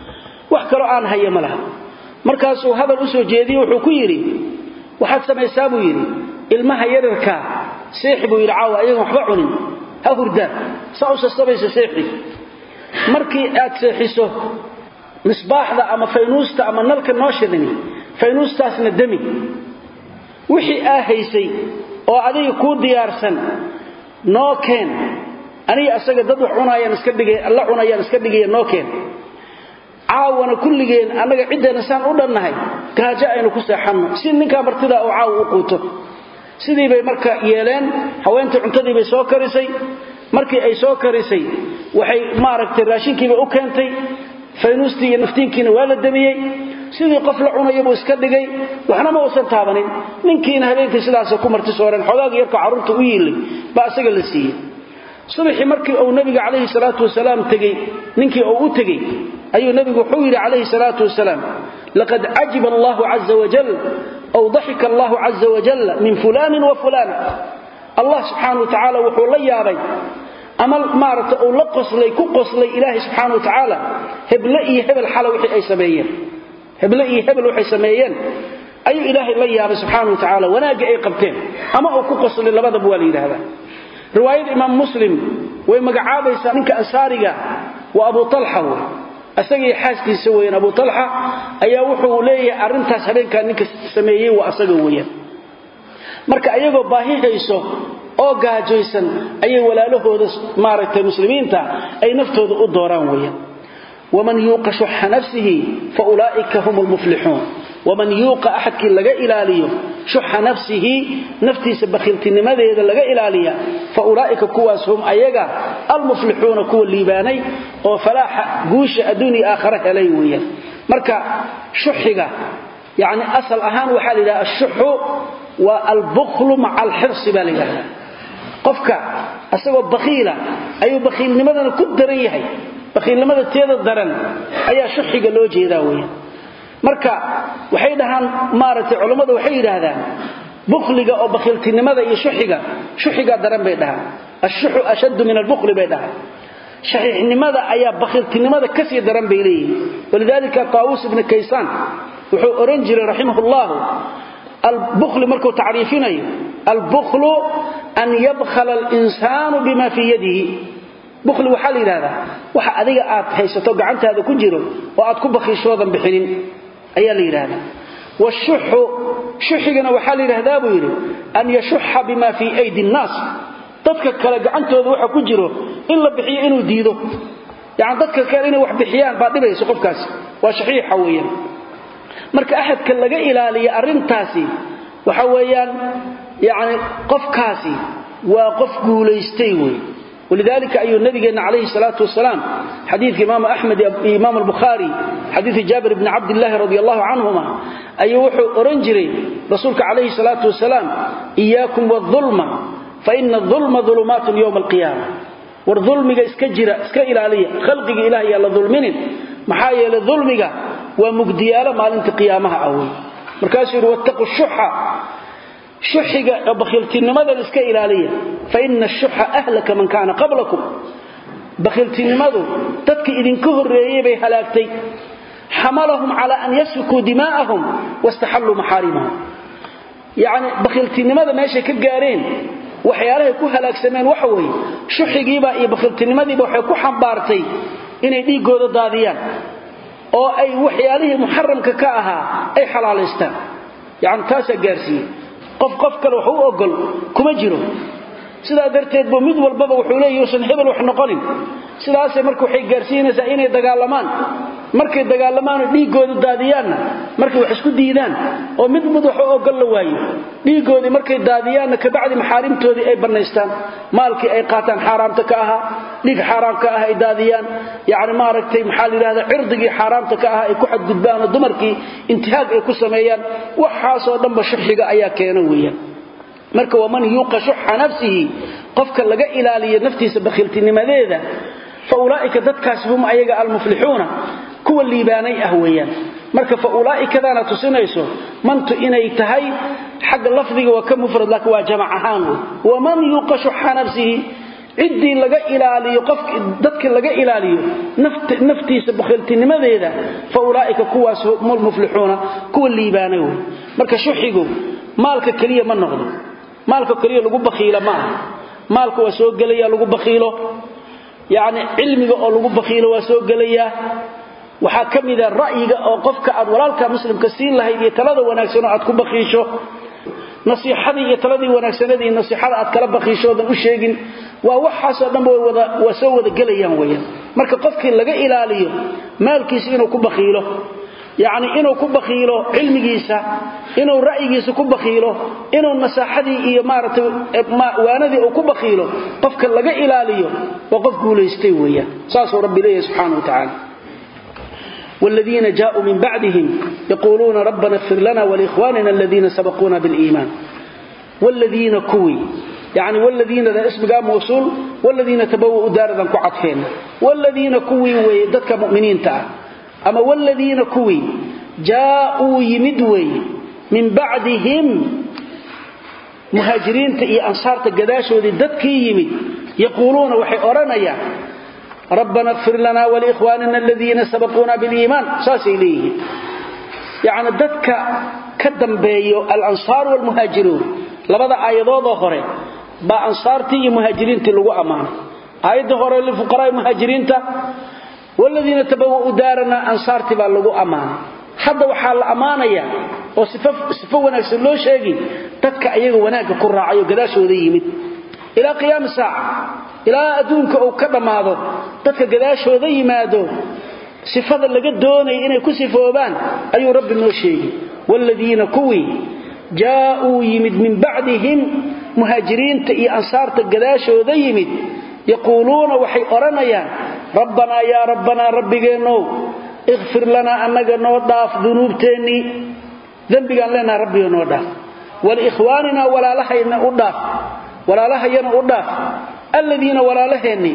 wax kaloo aan haya ma laha markaasuu hadal u soo jeediye wuxuu ku yidhi waxaad samaysaa buu yidhi ilmaha yararkaa seexi buu yidhi caawa ayagan waxba cunin ha hurdaan saa u sasabaysa seexi markii aad seexiso misbaaxda ama faynuusta ama nalka noo shidani faynuustaasna demi wixii aa haysay oo adiga kuu diyaarsan noo keen aniga asaga dad wax cunayaan iska dhigay la cunayaan iska dhigaya noo keen caawana kulligeen annaga ciddeena saan u dhannahay gaajo aynu ku seexanno si ninkaa martidaa oo caawa u quuto sidii bay marka yeeleen haweentii cuntadii bay soo karisay markii ay soo karisay waxay maaragtay raashinkiiba u keentay faynuustii iyo naftiinkiina waa la damiyey sidii qof la cunaya buu iska dhigay waxna ma uusan taabanin ninkiina habeenkii sidaasa ku marti sooreen xogaaga yarka carruurta u yiilay baa isaga la siiyey subaxii markii uu nabiga calayhi salaatu wasalaam tegey ninkii uu u tegey ayuu nabigu wuxuu yidhi calayhi salaatu wasalaam laqad cajiba allahu caza wajal aw daxika allahu caza wajal min fulaanin wa fulaana allah subxaana wa tacaala wuxuu la yaabay ama maaragta uu la qoslay ku qoslay ilaahay subxaana wa tacaala heble iyo hebel xala wixii ay sameeyeen heble iyo hebel waxay sameeyeen ayuu ilaahay la yaabay subxaana wa tacaala wanaagga ay qabteen ama uu ku qoslay labadaba waa la yidhaahdaa riwaayada imaam muslim way magacaabaysaa ninka ansaariga waa abu alxa wey asagii xaaskiisa weyan abu alxa ayaa wuxuu leeyahay arrintaas habeenkaa ninka sameeyey waa asaga weeyaan marka ayagoo baahi hayso oo gaajaysan ayay walaalahooda maaragtay muslimiinta ay naftooda u dooraan weeyaan waman yuuqa shuxa nafsihi fa ulaa'ika hum lmuflixuun waman yuuqa axadkii laga ilaaliyo shuxa nafsihi naftiisa bakhiiltinimadeeda laga ilaaliya fa ulaa'ika kuwaas hum ayaga almuflixuuna kuwa liibaanay oo falaaxa guusha adduuniya aakhare helay weeyaan marka shuxiga yacni asal ahaan waxaa la yidhaha ashuxu waa albuklu maca alxirsi baa la yidhahdaa qofka asagoo bakhiila ayuu bakhiilnimadana ku daran yahay bakhiilnimada teeda daran ayaa shuxiga loo jeedaa weeyaan marka waxay dhahaan maaragtay culammadu waxay yidhaahdaan bukhliga oo bakhiiltinimada iyo shuxiga shuxigaa daran bay dhahaan ashuxu ashaddu min albukli bay dhahaan shaxiixnimada ayaa bakhiiltinimada kasii daran bay leeyihin walidaalika taawuus ibni kaysaan wuxuu ohan jiray raximah llahu albukli markuu tacriifinayo albuklu an yabkhala alinsaanu bima fii yadihi bukhli waxaa la yidhahdaa waxa adiga aad haysato gacantaada ku jiro oo aad ku bakhiishoodan bixinin ayaa la yidhaahdaa washuxu shuxigana waxaa la yidhahdaa buu yidhi an yashuxa bima fii aydi nnaas dadka kale gacantooda waxa ku jiro in la bixiyo inuu diido yani dadka kale inay wax bixiyaan baa dhibayso qofkaasi waa shaxiixa weeyaan marka axadka laga ilaaliya arrintaasi waxa weeyaan yani qofkaasi waa qof guulaystay wey ولذلك أي النبي عليه الصلاة والسلام حديث إمام أحمد إمام البخاري حديث جابر بن عبد الله رضي الله عنهما أي وحو أرنجري رسولك عليه الصلاة والسلام إياكم والظلم فإن الظلم ظلمات يوم القيامة والظلم اسكجر اسكإلالية خلقك إلهي على ظلمين محايا لظلمك ومقديالة مال انت قيامها أول مركاسر واتقوا الشحة shuxiga bakhiiltinimada iska ilaaliya fa ina ashuxa ahlaka man kaana qablakum bakhiiltinimadu dadka idinka horreeyey bay halaagtay xamalahum calaa an yasfikuu dimaa'ahum wastaxalluu maxaarimahum yacni bakhiiltinimada meeshay ka gaareen waxyaalahay ku halaagsameen waxa weeye shuxigiiba iyo bakhiiltinimadiiba waxay ku xambaartay inay dhiiggooda daadiyaan oo ay waxyaalihii muxaramka ka ahaa ay xalaalaystaan yacni taasaa gaarsiiyey qof qof kale wax u ogol kuma jiro sidaa darteed buu mid walbaba wuxuu leeyahy usan hebel wax noqonin sidaasay marka waxay gaarsiinaysaa inay dagaalamaan markay dagaalamaan oo dhiiggooda daadiyaanna markay wax isku diidaan oo mid mid wax u ogol la waayo dhiiggoodii markay daadiyaanna kabacdi maxaarimtoodii ay bannaystaan maalkii ay qaataan xaaraamta ka ahaa dhiig xaaraam ka ah ay daadiyaan yacni maaragtay maxaa la yidhahda cirdigii xaaraamta ka ahaa ay ku xadgudbaan oo dumarkii intihaag ay ku sameeyaan waxaasoo dhanba shuxiga ayaa keena weeyaan marka waman yuuqa shuxa nafsihi qofka laga ilaaliyo naftiisa bakhiiltinimadeeda fa ulaa'ika dadkaasi hum ayaga almuflixuuna kuwa liibaanay ah weeyaan marka fa ulaa'ikadaana tusinayso mantu inay tahay xagga lafdiga waa ka mufrad laakiin waa jamac ahaan wey waman yuuqa shuxa nafsihi ciddii laga ilaaliyo qof dadkii laga ilaaliyo naftiisa bakhiiltinimadeeda fa ulaa'ika kuwaas hum muflixuuna kuwa liibaanay wey marka shuxigu maalka keliya ma noqdo maalka keliya lagu bakhiila ma aha maalka waa soo gelaya lagu bakhiilo yacni cilmiga oo lagu bakhiilo waa soo gelayaa waxaa ka mida ra'yiga oo qofka aad walaalka muslimka siin lahayd iyo talada wanaagsanoo aad ku bakhiisho nasiixadii iyo taladii wanaagsanadii iyo nasiixada aad kala bakhiishoodan u sheegin waa waxaasoo dhanba waa soo wada gelayaan weyaan marka qofkii laga ilaaliyo maalkiisa inuu ku bakhiilo yacni inuu ku bakhiilo cilmigiisa inuu ra'yigiisa ku bakhiilo inuu nasaaxadii iyo maaragtay waanadii uu ku bakhiilo qofka laga ilaaliyo waa qof guulaystay weeyaan saasuu rabbi leeyahay subxaana wa tacaala والذين جاءوا من بعدهم يقولون ربنا اغفر لنا ولإخواننا الذين سبقونا بالإيمان والذين كوي يعني والذين ذا اسم قام موصول والذين تبوؤوا دار ذا كعطفين والذين كوي ويدتك مؤمنين تعال أما والذين كوي جاءوا يمدوي من بعدهم مهاجرين تأي أنصار تقداش وذي دتك يمد يقولون وحي أرنيا ربنا اغفر لنا ولإخواننا الذين سبقونا بالإيمان ساس إليه يعني دتك كدن بيو الأنصار والمهاجرون لبدا آيادود هوري با أنصارتي مهاجرين تلقوا أمان آياد هوري للفقراء مهاجرين والذين تبوؤوا دارنا أنصارتي با لقوا أمان hadda waxaa la ammaanayaa oo sifo wanaagsan loo sheegi dadka ayaga wanaagga ku raacayo gadaashooda yimid ilaa qiyaami saaca ilaa adduunka uu ka dhammaado dadka gadaashooda yimaado sifada laga doonaya inay ku sifoobaan ayuu rabbi noo sheegi waaladiina kuwii jaa'uu yimid min bacdihim muhaajiriinta iyo ansaarta gadaashooda yimid yaquuluuna waxay odhanayaan rabbanaa yaa rabbanaa rabbigeennow ikfir lanaa annaga noo dhaaf dunuubteennii dembigaan leenaha rabbiga noo dhaaf waliikhwaaninaa walaalahayna u dhaaf walaalahayana u dhaaf aladiina walaalaheennii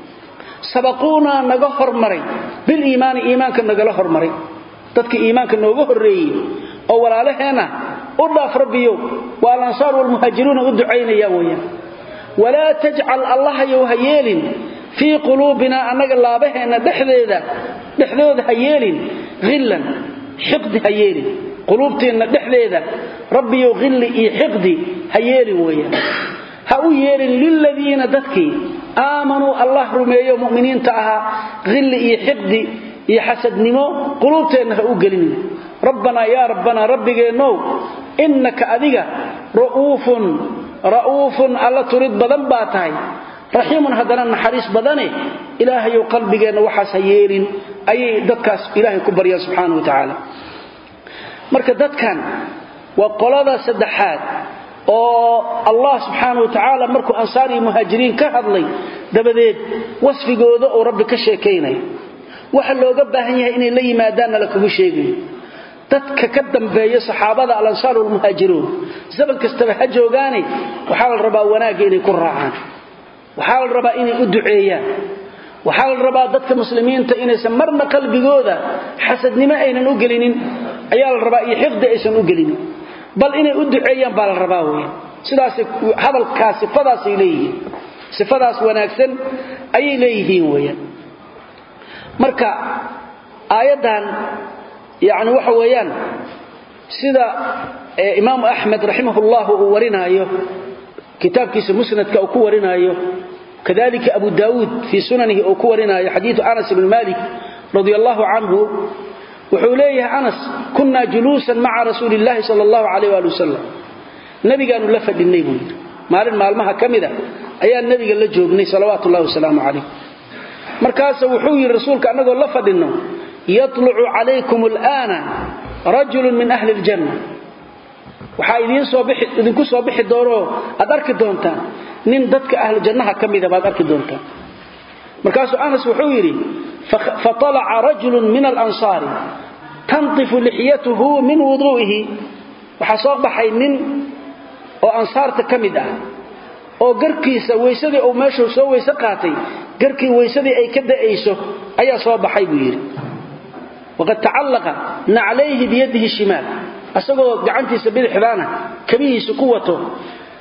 sabaquunaa naga hormaray biliimaani iimaanka nagala hormaray dadka iimaanka nooga horreeyey oo walaalaheenna u dhaaf rabbiyow waa alansaar walmuhaajiruuna u ducaynayaan weyaan walaa tajcal allahayow ha yeelin fii quluubinaa annaga laabaheenna dhexdeeda dhexdooda ha yeelin hillan xiqdi ha yeelin quluubteenna dhexdeeda rabbiyow hilli iyo xiqdi ha yeelin weeyaan ha u yeelin liladiina dadkii aamanuu allah rumeeyo mu'miniinta ahaa hilli iyo xiqdi iyo xasadnimo quluubteenna ha u gelinin rabbanaa yaa rabbanaa rabbigeennow innaka adiga ra'uufun ra'uufun alla turid badan baa tahay raxiimun haddana naxariis badane ilaahayow qalbigeenna waxaas ha yeelin ayay dadkaas ilaahay ku baryaan subxaana wa tacaala marka dadkan waa qolada saddexaad oo allah subxaana wa tacaala markuu ansaar iyo muhaajiriin ka hadlay dabadeed wasfigooda uu rabbi ka sheekaynaya waxa looga baahan yahay inay la yimaadaanna la kugu sheegayo dadka ka dambeeya saxaabada alansaar walmuhaajiruun zaman kastaba ha joogaane waxaa la rabaa wanaagga inay ku raacaan waxaa la rabaa inay u duceeyaan waxaa la rabaa dadka muslimiinta inaysan marna qalbigooda xasadnimo aynan u gelinin ayaa la rabaa iyo xiqdi aysan u gelinin bal inay u duceeyaan baa la rabaa weyan sidaas hadalkaa sifadaasay leeyihiin sifadaas wanaagsan ayay leeyihiin weeyaan marka aayaddan yacni waxa weeyaan sida imaamu axmed raximahullahu uu warinaayo kitaabkiisa musnadka uu ku warinaayo kadalika abu daawuud fii sunanihi uu ku warinaayo xadiidu anas ibni malik radi allahu canhu wuxuu leeyahay anas kunnaa juluusan maca rasuuli illahi sala allahu calayh waali wasalam nebigaanu la fadhinnay buu yidhi maalin maalmaha ka mida ayaan nebiga la joognay salawaatu ullahi wasalaamu calayh markaasa wuxuu yidhi rasuulka annagoo la fadhinno yatlucu calaykum alaana rajulun min ahli ljanna waxaa idinku soo bixi doonoo aad arki doontaan nin dadka ahlu jannaha ka mida baad arki doontaan markaasuu anas wuxuu yidhi faalaca rajulun min alansaari tantifu lixyatuhu min wuduu'ihi waxaa soo baxay nin oo ansaarta ka mid ah oo garkiisa weysadii uu meeshuu soo weyse qaatay garkii weysadii ay ka da'ayso ayaa soo baxay buu yidhi waqad tacallaqa naclayhi biyadihi shimaal asagoo gacantiisa bidixdaana kabihiisa ku wato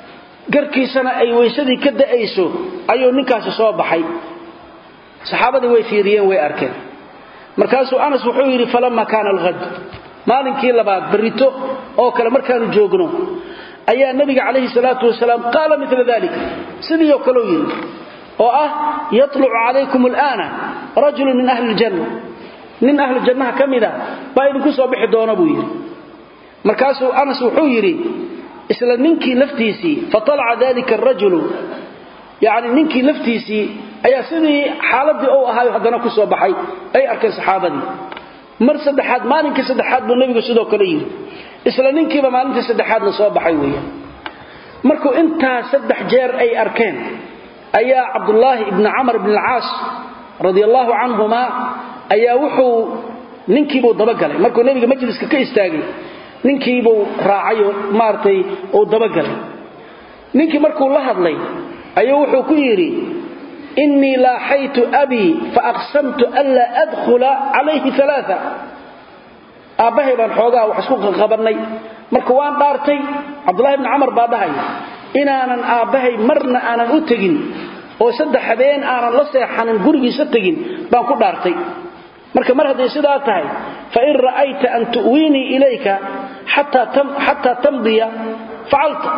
garkiisana ay weysadii ka da'ayso ayuu ninkaasi soo baxay saxaabadii way fiiriyeen way arkeen markaasuu anas wuxuu yidhi falama kaana alhad maalinkii labaad barrito oo kale markaanu joogno ayaa nabiga calayhi salaatu wasalaam qaala mila dalik sidii oo kaleu yidhi oo ah yatlucu calaykum alaana rajulu min ahli ljanna nin ahlu jannaha ka mida baa idinku soo bixi doona buu yidhi markaasuu anas wuxuu yidhi isla ninkii laftiisii fatalaca dalika arajulu yani ninkii laftiisii ayaa sidii xaaladii u ahaayo haddana ku soo baxay ay arkeen saxaabadii mar saddexaad maalinkii saddexaad buu nebigu sidoo kale yidhi isla ninkiiba maalintii saddexaadna soo baxay weeyaan markuu intaa saddex jeer ay arkeen ayaa cabdulaahi ibni camar ibn alcaas radi allaahu canhuma ayaa wuxuu ninkiibuu dabagalay markuu nebiga majliska ka istaagay ninkiibuu raacayoo maaragtay uu dabagalay ninkii markuu la hadlay ayuu wuxuu ku yidhi innii laaxaytu abii faaqsamtu anlaa adkhula calayhi alaaa aabbahay baan xoogaa wax isku qaqabannay marka waan dhaartay cabdulahi bni camar baa dhahaya inaanan aabbahay marna aanan u tegin oo saddex habeen aanan la seexanin gurigiisa tegin baan ku dhaartay marka mar hadday sidaa tahay fain ra'ayta an tu'wiinii ilayka xataa tamdiya facalta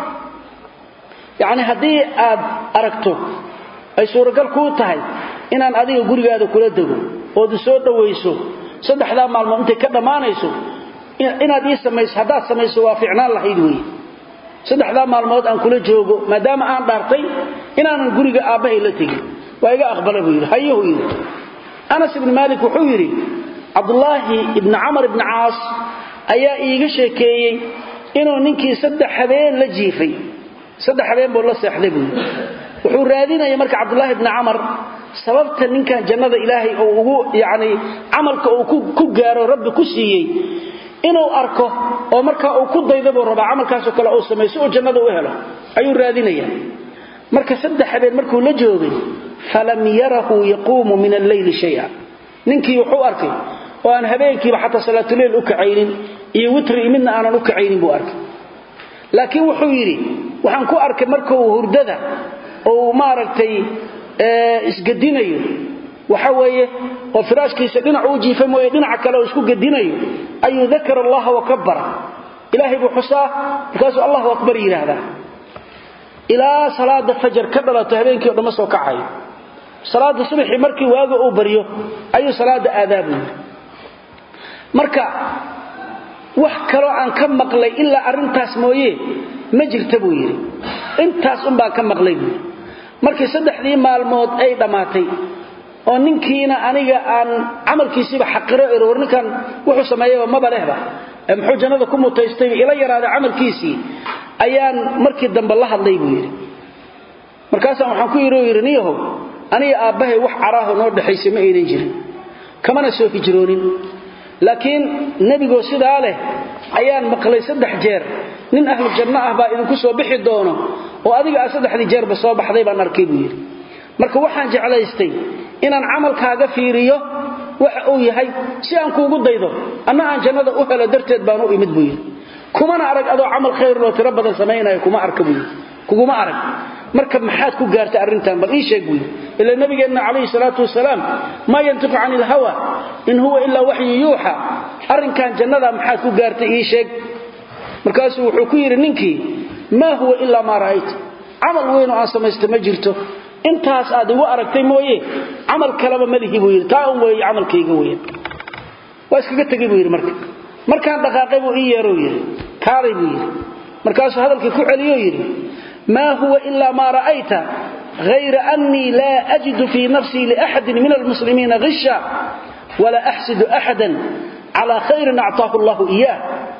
yacni haddii aad aragto ay suuragal kuu tahay inaan adiga gurigaada kula dego ood soo dhowayso saddexdaa maalmood intay ka dhammaanayso inaad ii samayso haddaad samayso waa ficnaan lahayd weeye saddexdaa maalmood aan kula joogo maadaama aan dhaartay inaanan guriga aabbahay la tegin waa iga aqbala buu yidhi hayuhu yidhi anas ibni maalik wuxuu yidhi cabdulaahi ibni camar ibni caas ayaa iiga sheekeeyey inuu ninkii saddex habeen la jiifay saddex habeen buu la seexday buu yidhi wuxuu raadinaya marka cabdulaahi ibni camar sababta ninkan jannada ilaahay oo ugu yacni camalka uu ku gaaro rabbi ku siiyey inuu arko oo markaa uu ku dayda buu rabaa camalkaasoo kale uu samayso oo jannada u helo ayuu raadinaya marka saddex habeen markuu la joogay falam yarahu yaquumu min alleyli shaya ninkii wuxuu arkay oo aan habeenkiiba xataa salaatuleyl u kacaynin iyo witri midna aanan u kacaynin buu arkay laakiin wuxuu yidhi waxaan ku arkay markuu hurdada ou maaragtay isgadinayo waxa weeye oo firaashkiisa dhinac uu jiifa mooye dhinaca kale oo isku gadinayo ayuu dakara allaha wakabara ilaahay buu xusaa markaasuu allahu akbar yidhaahdaa ilaa salaada fajar ka dhalato habeenkii o dhamma soo kacayo salaada subaxii markii waaga uu baryo ayuu salaada aadaabu yidhi marka wax kaloo aan ka maqlay ilaa arrintaas mooye ma jirta buu yidhi intaas unbaan ka maqlay buu yidhi markii saddexdii maalmood ay dhammaatay oo ninkiina aniga aan camalkiisiiba xaqiro ero war ninkan wuxuu sameeyaba maba lehba muxuu jannada ku mutaystayba ila yaraaday camalkiisii ayaan markii dambe la hadlay buu yidhi markaasaan waxaan ku yidhi oo yidhi niyahow aniga aabbahay wax caraaho noo dhexaysa ma aynan jirin kamana soo hijroonin laakiin nebigoo sidaa leh ayaan maqlay saddex jeer nin ahlu janno ah baa idinku soo bixi doono oo adiga aa saddexdii jeerba soo baxday baan arkay buu yidhi marka waxaan jeclaystay inaan camalkaaga fiiriyo waxa uu yahay si aan kuugu daydo anna aan jannada u helo darteed baan u imid buu yidhi kumana arag adoo camal khayrloo tiro badan samaynayo kuma arka buu yidhi kuguma arag marka maxaad ku gaartay arrintan bal ii sheeg buu yidhi ila nabigeenna calayhi salaatu wasalaam maa yantiqu cani ilhawa in huwa ilaa waxyu yuuxa arrinkan jannada maxaad ku gaartay ii sheeg markaasuu wuxuu ku yidhi ninkii maa huwa ilaa maa ra'ayta camal weynoo aan samaysta ma jirto intaas aad igu aragtay mooye camal kaleba malihi buu yidhi taa un weeye camalkayga weyan waa iskaga tegey buu yidhi marka markaan dhaqaaqay buu ii yeerou yidhi kaalay buu yidhi markaasuu hadalkii ku celiyoo yidhi maa huwa ilaa maa ra'ayta hayra annii laa ajidu fii nafsii liaxadin min almuslimiina hisha walaa axsidu axadan calaa khayrin actaahu allahu iyaah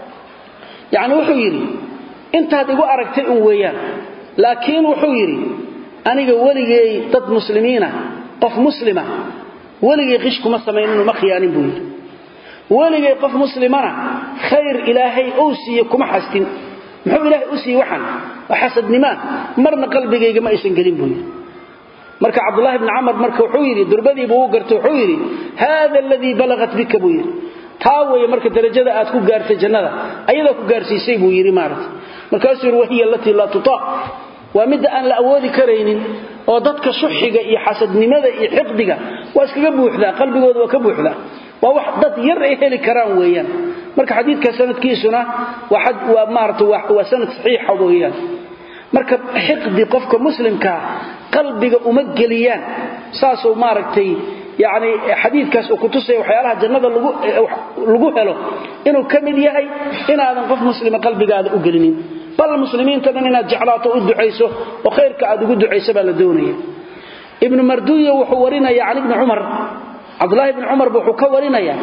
yacni wuxuu yidhi intaad igu aragtay un weeyaan laakiin wuxuu yidhi aniga weligay dad muslimiina qof muslima weligay qish kuma samayninoo ma khiyaanin buu yidhi weligay qof muslimana khayr ilaahay ou siiye kuma xastin muxuu ilaahay u siiye waxan waa xasadnimaan marna qalbigayga ma aysan gelin buu yidhi marka cabdulahi bni camar marka wuxuu yidhi durbadiibuu u gartay wuxuu yidhi haada aladii balagat bika buu yidhi taa weeye marka darajada aad ku gaartay jannada ayadaa ku gaarsiisay buu yidhi maarata markaasuu yidhi wahiya alatii laa tutaaq waa midda aan la awoodi karaynin oo dadka suxiga iyo xasadnimada iyo xiqdiga waa iskaga buuxdaa qalbigooda waa ka buuxdaa waa wax dad yar ay heli karaan weeyaan marka xadiidka sanadkiisuna waa maarata waa sanad saxiixa weeyaan marka xiqdi qofka muslimkaa qalbiga uma geliyaan saasuu maaragtay yani xadiidkaas uu kutusaya waxyaalaha jannada lagu helo inuu ka mid yahay inaadan qof muslima qalbigaada u gelinin bal muslimiinta dhan inaad jeclaato u ducayso oo khayrka aad ugu ducayso baa la doonaya ibnu marduya wuxuu warinaya can ibni cumar cabdulahi ibni cumarba wuxuu ka warinaya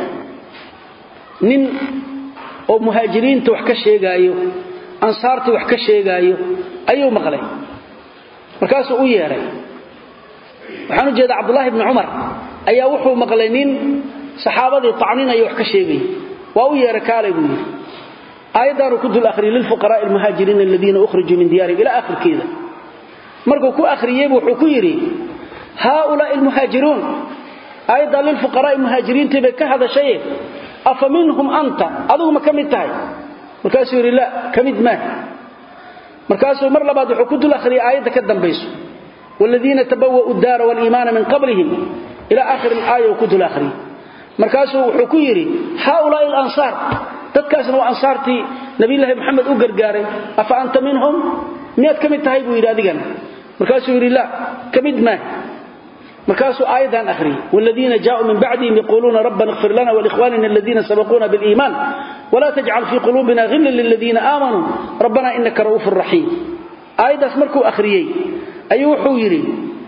nin oo muhaajiriinta wax ka sheegaayo ansaartii wax ka sheegaayo ayuu maqlay markaasuu u yeedhay waxaan u jeeda cabdulahi bni cumar ayaa wuxuu maqlay nin saxaabadii tacninaya wax ka sheegaya waa u yeedhay kaalay buu yidhi aayaddaanuu ku dul akhriyay lilfuqaraai almuhaajiriina aladiina ukhrijuu min diyaarihim ilaa akhirkeeda markuu ku akhriyeybu wuxuu ku yidhi haaulaai almuhaajiruun aayaddaa lilfuqaraai muhaajiriintii bay ka hadashaye afa minhum anta adigu ma ka mid tahay markaasuu yidhi la ka mid maaha markaasuu mar labaad wuxuu ku dul akhriyay aayadda ka dambayso wladiina tabawa'u daara waliimaana min qablihim ila akhir alaaya uu ku dul akhriyey markaasuu wuxuu ku yidhi haaulaai alansaar dadkaasna waa ansaartii nabiyulaahi maxamed u gargaaray afa anta minhum miyaad ka mid tahay buu yidhi adigana markaasuu yidhi la ka mid maaha markaasuu aayaddan akhriyey wladiina jaauu min bacdihim yaquuluuna rabbana اغfir lana wlikhwanina aladiina sabaquuna biliiman wla tajcal fii quluubina hila liladiina aamanuu rabbana inaka ra'uufu raxiim aayaddaas markuu akhriyey ayuu wuxuu yidhi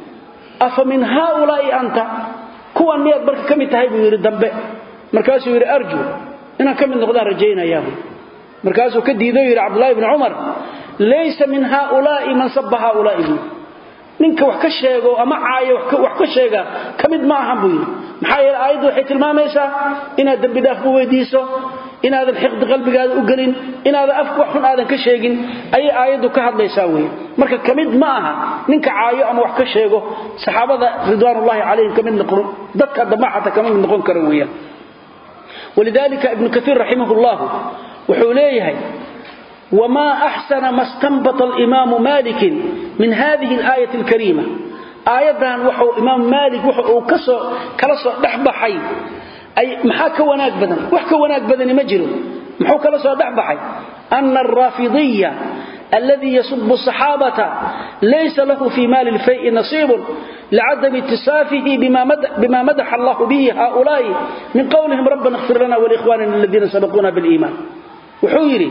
afa min haaulaai anta kuwan miyaad marka ka mid tahay buu yidhi dambe markaasuu yidhi arju inaan ka mid noqdaan rajaynayaabuu markaasuu ka diido yidhi cabdulahi bni cumar laysa min haaulaai man saba haaulaai buu ninka wax ka sheego ama caayo wax ka sheega ka mid ma ahan buu yidhi maxaa yeele aayaddu waxay tilmaamaysaa inaad dembidhaaf ku weydiiso inaadan xiqdi qalbigaada u gelin inaadan afka wax xun aadan ka sheegin ayay aayaddu ka hadlaysaa wey marka ka mid ma aha ninka caayo ama wax ka sheego saxaabada ridwaanullahi calayhim kamid noqon dadka damba xataa kama mid noqon kara weeyaan walidalika ibnu kaiir raximah llahu wuxuu leeyahay wma axsana ma stanbata alimaamu malikin min hadihi alaayati alkariima aayaddan waxuu imaam maalik wuxa uu kasoo kala soo dhex baxay maxaa ka wanaag badan wax ka wanaag badani ma jiro muxuu kala soo dhex baxay ana alraafidiya alladii yasubu saxaabata laysa lahu fii maali lfayi nasiibun licadami itisaafihi bima madaxa allahu bihi haulaai min qowlihim rabbana اkhfir lana wlikhwanina aladiina sabaquuna biliiman wuxuu yidhi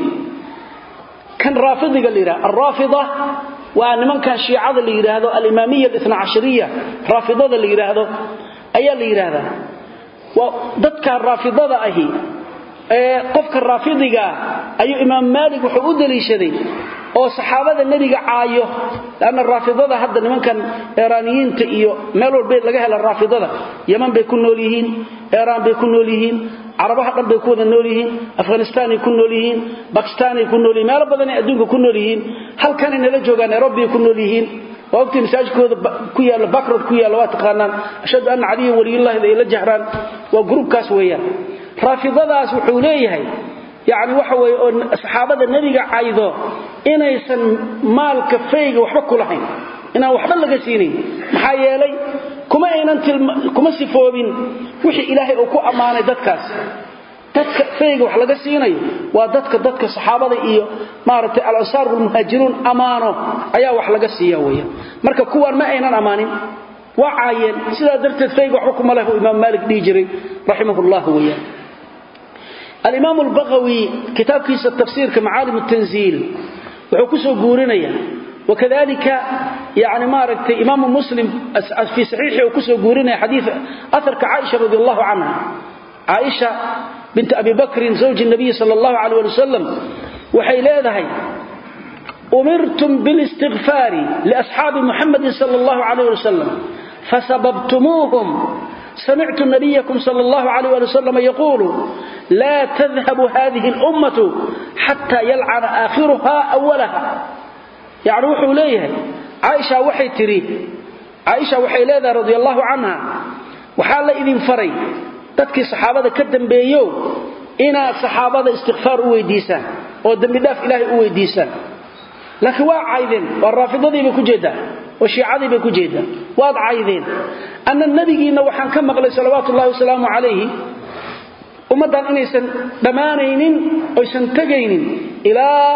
kan raafidiga la yidhahdo alraafida waa nimankan shiicada la yidhaahdo alimaamiya alithna cashariya raafidada la yidhaahdo ayaa la yidhaahdaa waa dadka raafidada ahi ee qofka raafidigaa ayuu imaam maalik wuxuu u daliishaday oo saxaabada nebiga caayo lanna raafidada hadda nimankan eraaniyiinta iyo meel walba laga hela raafidada yaman bay ku nool yihiin eraan bay ku nool yihiin carabaha dhan bay ku wada nool yihiin afghanistaanay ku nool yihiin bakistaanay ku nool yihin meelo badanay adduunka ku nool yihiin halkanay nala joogaan nairobiay ku nool yihiin waa ogtii masaajidkooda ku yaalla bakrad ku yaalla waa taqaanaan ashhadu anna caliya waliyullahida ay la jahraan waa gruubkaas weeyaan raafidadaas wuxuu leeyahay yacni waxa weeye oo saxaabada nebiga caydo inaysan maalka fayga waxba ku lahayn inaan waxba laga siinayn maxaa yeelay kuma aynan kuma sifoobin wixii ilaahay uu ku ammaanay dadkaas dadka fayga wax laga siinayo waa dadka dadka saxaabada iyo maaragtay alansaar walmuhaajiruun ammaano ayaa wax laga siiya weeyaan marka kuwaan ma aynan ammaanin waa caayeen sidaa darteed fayga waxba kuma leh uu imaam maalik dhihi jiray raximahullah weeyaan alimaam albaqawi kitaabkiisa tafsiirka macaalim tanziil wuxuu ku soo guurinaya wakadalika yani maaragtay imaamu muslim fii saxiixi uu kusoo guurinaya xadii aharka caaisha radi allahu canha caaisha binti abi bakrin zawji nabiyi sal allahu alay ali wasalam waxay leedahay umirtum bilistikfaari liasxaabi muxamadin sal allahu alayh ali wasalam fasababtumuuhum samictu nabiykum sal allahu alayh ali wasalam yaquulu laa tadhabu hadihi اlummatu xata yalcana aakhiruha awalaha yacni wuxuu leeyahay caaisha waxay tidhi caaisha waxay leedahay radi allahu canha waxaa la idin faray dadkii saxaabada ka dambeeyo inaad saxaabada istikfaar u weydiisaan oo dembidhaaf ilaahay u weydiisaan laakiin waa caydeen waa raafidadii bay ku jeedaa oo shiicadii bay ku jeedaa waad caydeen anna nebigiinna waxaan ka maqlay salawaatu ullahi wasalaamu calayhi ummaddan inaysan dhammaanaynin oysan tegaynin ilaa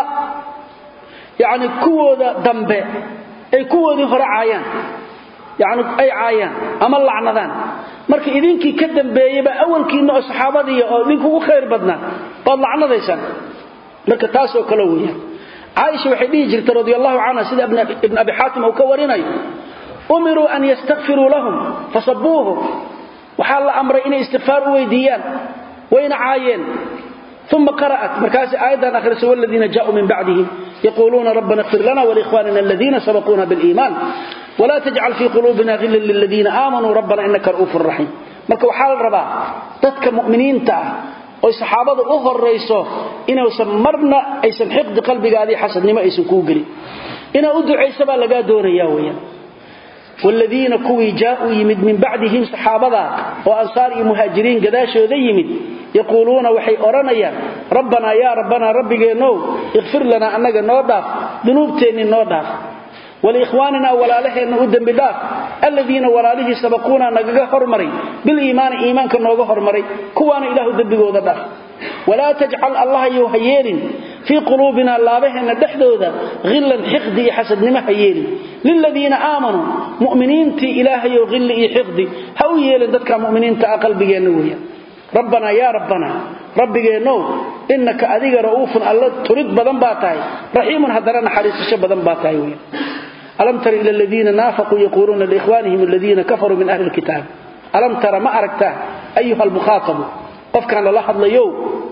yacni kuwooda dambe ay kuwoodii hore caayaan yacni ay caayaan ama lacnadaan marka idinkii ka dambeeyeyba awalkiinna oo saxaabadii oo idinkugu khayr badnaa baad lacnadaysaan marka taasoo kale weeyaan caaisha waxay dhihi jirtay radi allahu canha sida ibn abi xaatim uu ka warinayo umiruu an yastakfiruu lahum fasabuuhum waxaa la amray inay istikfaar u weydiiyaan wayna caayeen uma qara'at markaasi aayaddan akhrisay waladiina jaauu min bacdihim yaquuluuna rabbana اkfir lana wlikhwanina aladiina sabaquuna biliiman wla tajcal fii quluubina hillan liladiina aamanuu rabbana inaka ra'uufu raxiim marka waxaa la rabaa dadka mu'miniinta ah oy saxaabada u horayso inuusan marna aysan xiqdi qalbigaadii xasadnimo aysan kuu gelin inaa u ducaysa baa lagaa doonaya weyaan wladiina kuwii jaauu yimid min bacdihim saxaabada oo ansaar iyo muhaajiriin gadaashooda yimid yaquuluuna waxay odhanayaan rabbanaa yaa rabbanaa rabbigeenow ikfir lanaa annaga noo dhaaf dunuubteennii noo dhaaf waliikhwaaninaa walaalaheenna u dembi dhaaf alladiina walaalihii sabaquunaa nagaga hormaray biliimaani iimaanka nooga hormaray kuwaana ilaahu dembigooda dhaaf walaa tajcal allahayou ha yeelin fii quluubina laabaheenna dhexdooda hillan xiqdi iyo xasadnimo ha yeelin liladiina aamanuu mu'miniintii ilaahayow hilli iyo xiqdi ha u yeelin dadka mu'miniinta ah qalbigeenna weeyaan rabbanaa yaa rabbanaa rabbigeennow innaka adiga ra'uufun alla turid badan baa tahay raxiimun haddana naxariisasho badan baa tahay weyan alam tara ila aladiina naafaquu yaquuluuna liikhwaanihim aladiina kafaruu min ahli lkitaab alam tara ma aragtaa ayuha almukhaatabu qofkaan lala hadlayow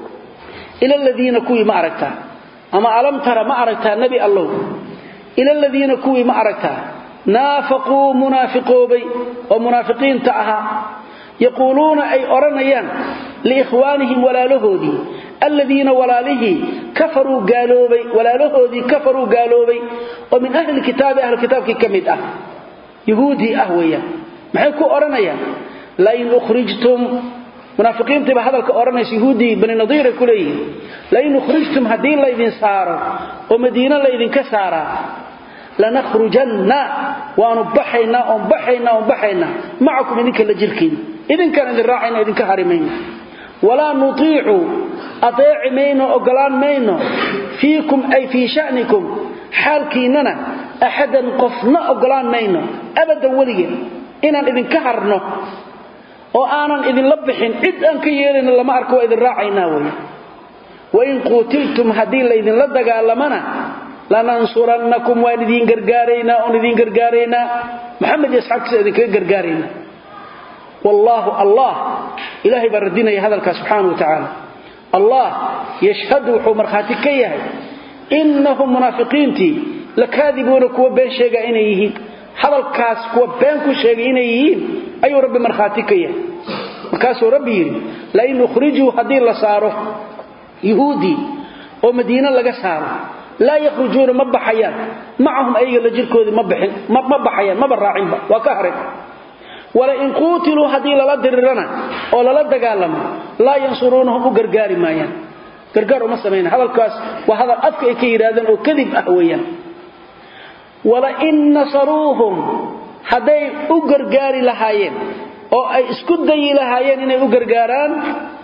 ila aladiina kuwii ma aragtaa ama alam tara ma aragtaa nebi allow ila aladiina kuwii ma aragtaa naafaquu munaafiqoobay oo munaafiqiinta ahaa yaquuluuna ay odhanayaan liikhwaanihim walaalahoodii aladiina walaalihii kafaruu gaaloobay walaalahoodii kafaruu gaaloobay oo min ahli kitaabi ahli kitaabkii ka mid ah yahuudii ah weeyaan maxay ku odhanayaan lain ukhrijtum munaafiqiintiiba hadalka odhanaysa yahuudii bani nadiiray ku leeyihiin lain ukhrijtum haddii laydin saaro oo madiine laydinka saaraa lanakhrujanna waanu baxaynaa oon baxaynaa oon baxaynaa macakum idinka la jirkiina idinkaan idin raacayna idinka harimayno walaa nutiicu adeeci mayno ogolaan mayno fiikum ay fii sha'nikum xaalkiinnana axadan qofna ogolaan mayno abadan weligeen inaan idinka harno oo aanan idinla bixin cid aan ka yeelayno lama arko waa idin raacaynaa weya wain quutiltum haddii laydinla dagaalamana lanansurannakum waan idiin gargaaraynaa oon idiin gargaaraynaa maxamed iyo asxaabtiisa idinkaga gargaaraynaa wallaahu allah ilaahay baa radinaya hadalkaa subxaana wa tacaala allah yashhadu wuxuu markhaati ka yahay innahum munaafiqiintii lakaadibuuna kuwa been sheega inay yihiin hadalkaas kuwa been ku sheegay inay yihiin ayuu rabbi markhaati ka yahay markaasuu rabbi yidhi lain ukhrijuu haddii la saaro yuhuudii oo madiine laga saaro laa yakhrujuuna ma baxayaan macahum ayaga la jirkoodii ma baxayaan maba raacinba waa ka haray walain quutiluu haddii lala dirirana oo lala dagaalamo laa yansuruunahum u gargaari maayaan gargaar uma samayna hadalkaas waa hadal afka ay ka yidhaahdeen oo kadib ah weeyaan walain nasaruuhum hadday u gargaari lahaayeen oo ay isku dayi lahaayeen inay u gargaaraan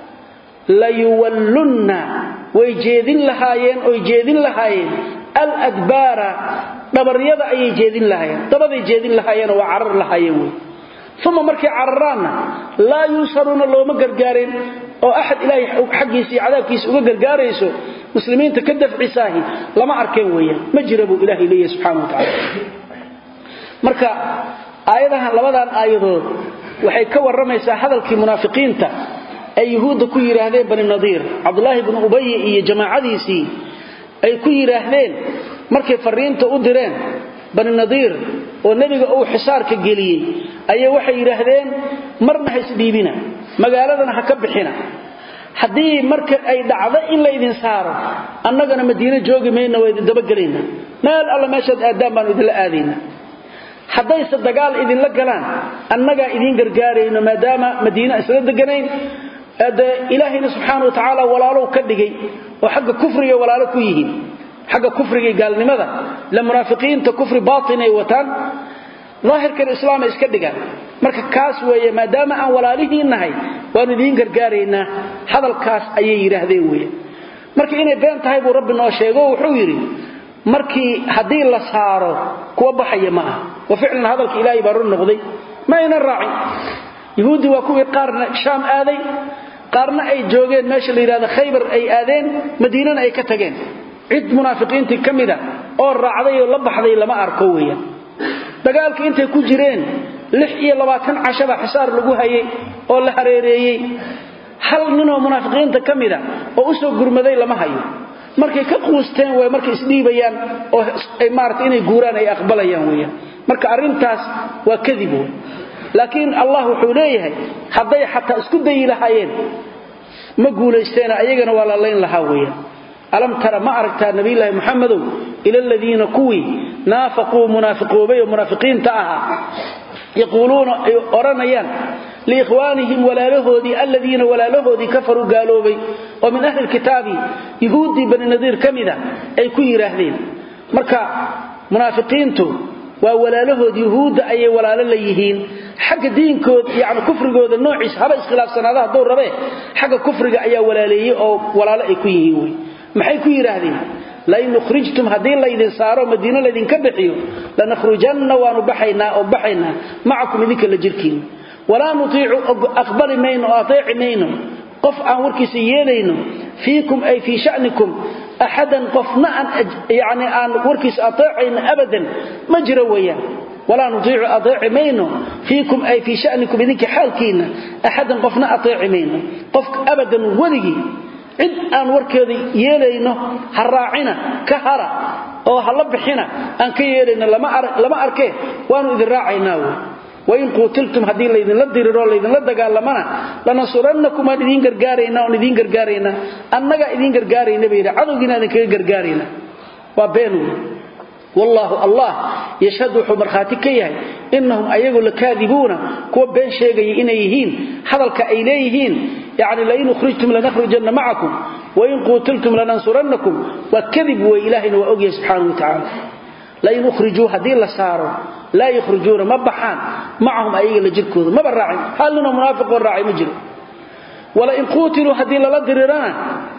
layuwallunna way jeedin lahaayeen oy jeedin lahaayeen aladbaara dhabaryada ayay jeedin lahaayeen dabaday jeedin lahaayeenoo waa carar lahaayeen wey uma markay cararaanna laa yunsaruuna looma gargaareen oo axad ilaahay xaggiisa iyo cadaabkiisa uga gargaarayso muslimiinta ka dafcisaahi lama arkeen weeyaan ma jira buu ilaahay leeyahay subxana wa tacala marka aayadahan labadan aayadood waxay ka warramaysaa hadalkii munaafiqiinta ay yuhuudda ku yidhaahdeen bani nadiir cabdulaahi bnu ubayi iyo jamaacadiisii ay ku yidhaahdeen markay fariinta u direen bani nadiir oo nebiga uu xisaarka geliyey ayay waxay yidhaahdeen marna ha isdhiibina magaaladana ha ka bixina haddii marka ay dhacdo in laydin saaro annagana madiine joogi mayna waa idin dabagelaynaa meel alla meeshaad aadaan baanu idinla aadayna haddayse dagaal idinla galaan annagaa idiin gargaarayno maadaama madiine isla deganayn de ilaahayna subxaana wa tacaala walaalow ka dhigay oo xagga kufriga walaalo ku yihiin xagga kufriga iyo gaalnimada la munaafiqiinta kufri baatin ay wataan daahirkan islaam ay iska dhigaan marka kaas weeye maadaama aan walaalihiin nahay waanu idiin gargaaraynaa hadalkaas ayay yidhaahdeen weeye marka inay been tahay buu rabbi noo sheego wuxuu yidhi markii haddii la saaro kuwa baxaya ma aha wa ficlan hadalka ilaahay baa run noqday ma aynan raacin yahuuddii waa kuwii qaarna shaam aaday qaarna ay joogeen meesha la yidhahdo khaybar ay aadeen madiinana ay ka tageen cid munaafiqiintii ka mida oo raacday oo la baxday lama arko weeyaan dagaalka intay ku jireen lix iyo labaatan cashaba xisaar lagu hayay oo la hareereeyey hal ninoo munaafiqiinta ka mida oo u soo gurmaday lama hayo markay ka quusteen way markay isdhiibayaan oo ay maarata inay guuraan ay aqbalayaan weeyaan marka arrintaas waa kadib wey laakiin allah wuxuu leeyahay hadday xataa isku dayi lahaayeen ma guulaysteena ayagana waa la layn lahaa weeyaan alam tara ma aragtaa nabiyulaahi muxamedow ila aladiina kuwii naafaquu munaafiqoobay oo munaafiqiinta ahaa yaquuluuna ay odhanayaan liikhwaanihim walaalahoodii aladiina walaalahoodii kafaruu gaaloobay oo min ahli lkitaabi yuhuuddii bani nadiir ka mida ay ku yidhaahdeen marka munaafiqiintu waa walaalahood yuhuudda ayay walaalo la yihiin xagga diinkood yani kufrigooda noociisa haba iskhilaafsanaada hadduu rabee xagga kufriga ayaa walaaleeyey oo walaalo ay ku yihiin wey maxay ku yidhaahdeen lain ukhrijtum haddii laydin saaro madiino laydinka bixiyo lanakhrujanna waanu baxaynaa oo baxaynaa macakum idinka la jirkiina walaa nutiicu aqbali mayno oo ateeci mayno qof aan warkiisa yeelayno fiikum ay fii shanikum axadan qofna aan aan warkiisa ateecayno abadan ma jiro weeyaan walaa nutiicu ateeci mayno fiikum ay fii shanikum idinka xaalkiinna axadan qofna ateeci mayno qof abadan weligii cid aan warkeeda yeelayno ha raacina ka hara oo ha la bixina aan ka yeelayno lama arkee waanu idin raacaynaa wey wain quutiltum haddii laydinla diriroo laydinla dagaalamana lanansurannakum aan idiin gargaaraynaa oon idiin gargaaraynaa annagaa idiin gargaarayna bay yidhi cadowgiina idinkaga gargaarayna waa been wey wallaahu allah yashhadu wuxuu markhaati ka yahay innahum ayagu lakaadibuuna kuwa been sheegaya inay yihiin hadalka ay leeyihiin yani lain ukhrijtum lanakhrujanna macakum wain quutiltum lanansurannakum waa kadib wey ilaahayna waa ogyahay subxaanau wa tacaala lain ukhrijuu haddii la saaro laa yukhrijuuna ma baxaan macahum ayaga la jirkooda maba raacin hal ninoo munaafiqoo raacay ma jiro walain quutiluu haddii lala dirirana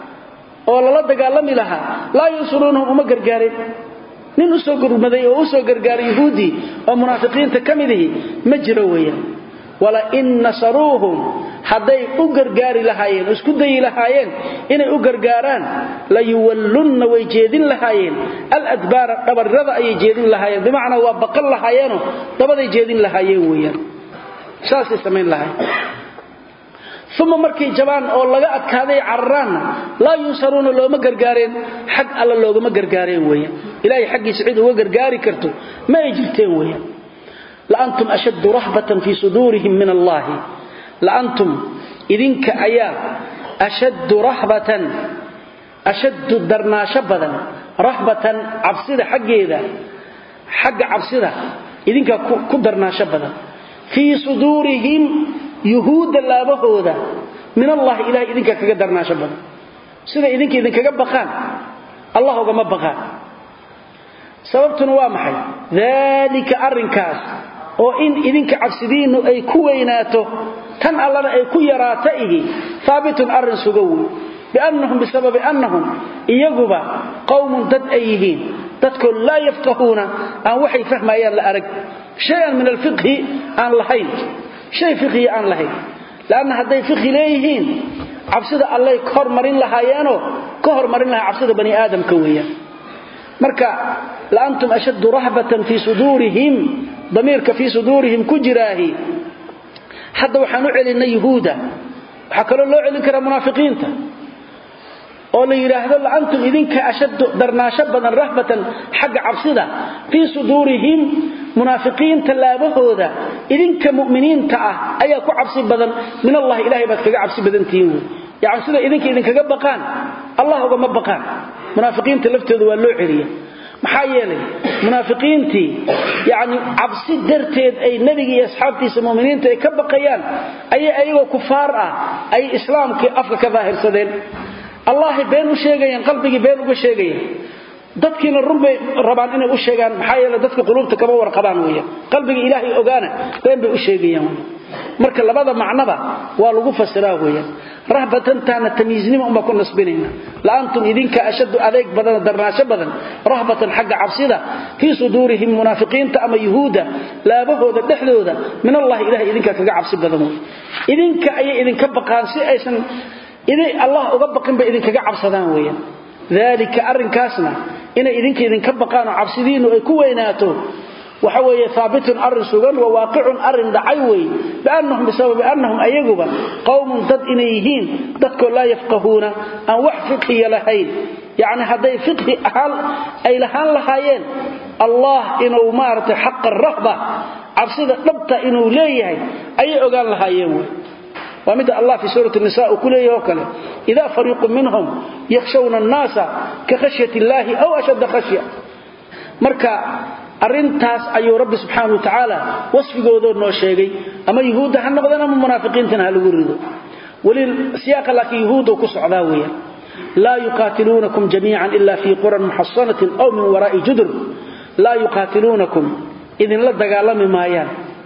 oo lala dagaalami lahaa laa yansuruunahum uma gargaareen nin usoo gurmaday oo usoo gargaaray yahuudii oo munaafiqiinta ka midihi ma jiro weeyaan walain nasaruuhum hadday u gargaari lahaayeen oo isku dayi lahaayeen inay u gargaaraan layuwallunna way jeedin lahaayeen aladbaara dhabarrada ayay jeedin lahaayeen bimacnaa waa baqan lahaayeenoo dabaday jeedin lahaayeen weeyaan saasay samayn lahaayeen uma markay jabaan oo laga adkaaday cararaanna laa yunsaruuna looma gargaareen xag alla loogama gargaareen weeyaan ilaahay xaggiisa cid uga gargaari karto ma ay jirteen weeyaan laantum ashaddu rahbatan fii suduurihim min allaahi laantum idinka ayaa ashaddu rahbatan ashaddu darnaasho badan rahbatan cabsida xaggeeda xagga cabsida idinkaa ku darnaasho badan fii suduurihim yuhuudda laabahooda min allahi ilahay idinkaa kaga darnaasho badan sida idinka idinkaga baqaan allah ugama baqaan sababtuna waa maxay daalika arrinkaas oo in idinka cabsidiinnu ay ku weynaato tan allana ay ku yaraato ihi haabitun arrin suga wey biannahum bisababi annahum iyaguba qowmun dad ay yihiin dadkoo laa yafqahuuna aan waxay fahmayaan la arag shay-an min alfiqhi aan lahayn shay fiqhiya aan lahayn leanna hadday fiqhi leeyihiin cabsida allay ka hormarin lahaayeenoo ka hormarin lahaa cabsida bani aadamka weeyaan marka laantum ashaddu rahbatan fii suduurihim damiirka fii suduurihim ku jiraahi hadda waxaan u celinay yuhuuda waxaa kaloo loo celin karaa munaafiqiinta oo la yidhaahdo laantum idinka ashaddu darnaasho badan rahbatan xagga cabsida fii suduurihim munaafiqiinta laabahooda idinka mu'miniinta ah ayaa ku cabsi badan min allahi ilahay baad kaga cabsi badantihiin wey yani sida idinka idinkaga baqaan allah ugama baqaan munaafiqiinta laftooda waa loo celiya maxaa yeelay munaafiqiintii yani cabsi darteed ay nebiga iyo asxaabtiisa muminiinta ay ka baqayaan ayay ayagoo kufaar ah ay islaamkii afka ka daahirsadeen allahay been u sheegayaan qalbigii been uga sheegayaan dadkiina run bay rabaan inay u sheegaan maxaa yeele dadka quluubta kama warqabaan weeyaan qalbiga ilaahay ogaana been bay u sheegayaan weeyaan marka labada macnaba waa lagu fasiraa weeyaan rahbatan taana tamyiiznimo uma ku nasbinayna la antum idinka ashaddu adeeg badan darnaasho badan rahbatan xagga cabsida fii suduurihim munaafiqiinta ama yuhuuda laabahooda dhexdooda min allahi ilahay idinka kaga cabsi badan wey idinka ayay idinka baqaan si aysan iday allah uga baqin bay idinkaga cabsadaan weeyaan dalika arrinkaasna inay idinka idinka baqaan oo cabsidiinnu ay ku weynaato waxa weeye haabitun arrin sugan wa waaqicun arrin dhacay wey biannahum bisababi annahum ayaguba qowmun dad inay yihiin dadkoo laa yafqahuuna aan wax fiqhiya lahayn yacni hadday fiqhi ahaan ay lahaan lahaayeen allah inuu maaragtay xaqa rahba cabsida dhabta inuu leeyahay ayay ogaan lahaayeen wey waa midda allah fi suurati nisa uu ku leeyahy oo kale idaa fariiqu minhum yakhshawna annaasa ka khashyati illaahi aw ashadda khashya marka arintaas ayuu rabbi subxaana wa tacaala wasfigoodoo noo sheegay ama yuhuudda ha noqdeen ama munaafiqiintana ha lagu rido weli siyaaqa laakiin yuhuuddu ku socdaa weeyaan laa yuqaatiluunakum jamiican ila fii quran muxasanatin aw min waraa'i judur laa yuqaatiluunakum idinla dagaalami maayaan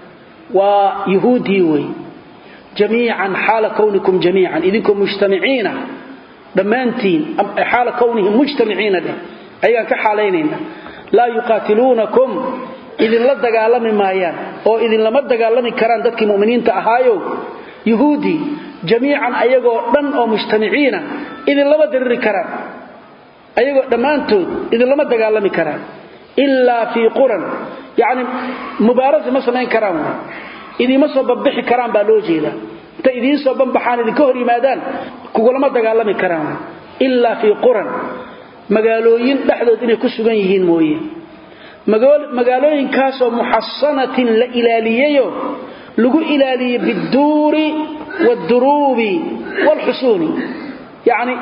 waa yuhuuddii wey jamiican xaala kownikum jamiican idinkoo mujtamiciina dhammaantiin xaala kownihim mujtamiciina dheh ayaan ka xaalaynayna laa yuqaatiluunakum idinla dagaalami maayaan oo idinlama dagaalami karaan dadkii muminiinta ahaayo yuhuudii jamiican ayagoo dhan oo mujtamiciina idinlama diriri karaan ayagoo dhammaantood idinlama dagaalami karaan ilaa fii quran yani mubaarasa ma samayn karaan idiima soo banbixi karaan baa loo jeedaa intay idiin soo banbaxaan idinka hor yimaadaan kugulama dagaalami karaan ilaa fii quran magaalooyin dhexdood inay ku sugan yihiin mooye magaalooyinkaasoo muxasanatin la ilaaliyeyo lagu ilaaliyey biduuri wduruubi wlxusuuni yacni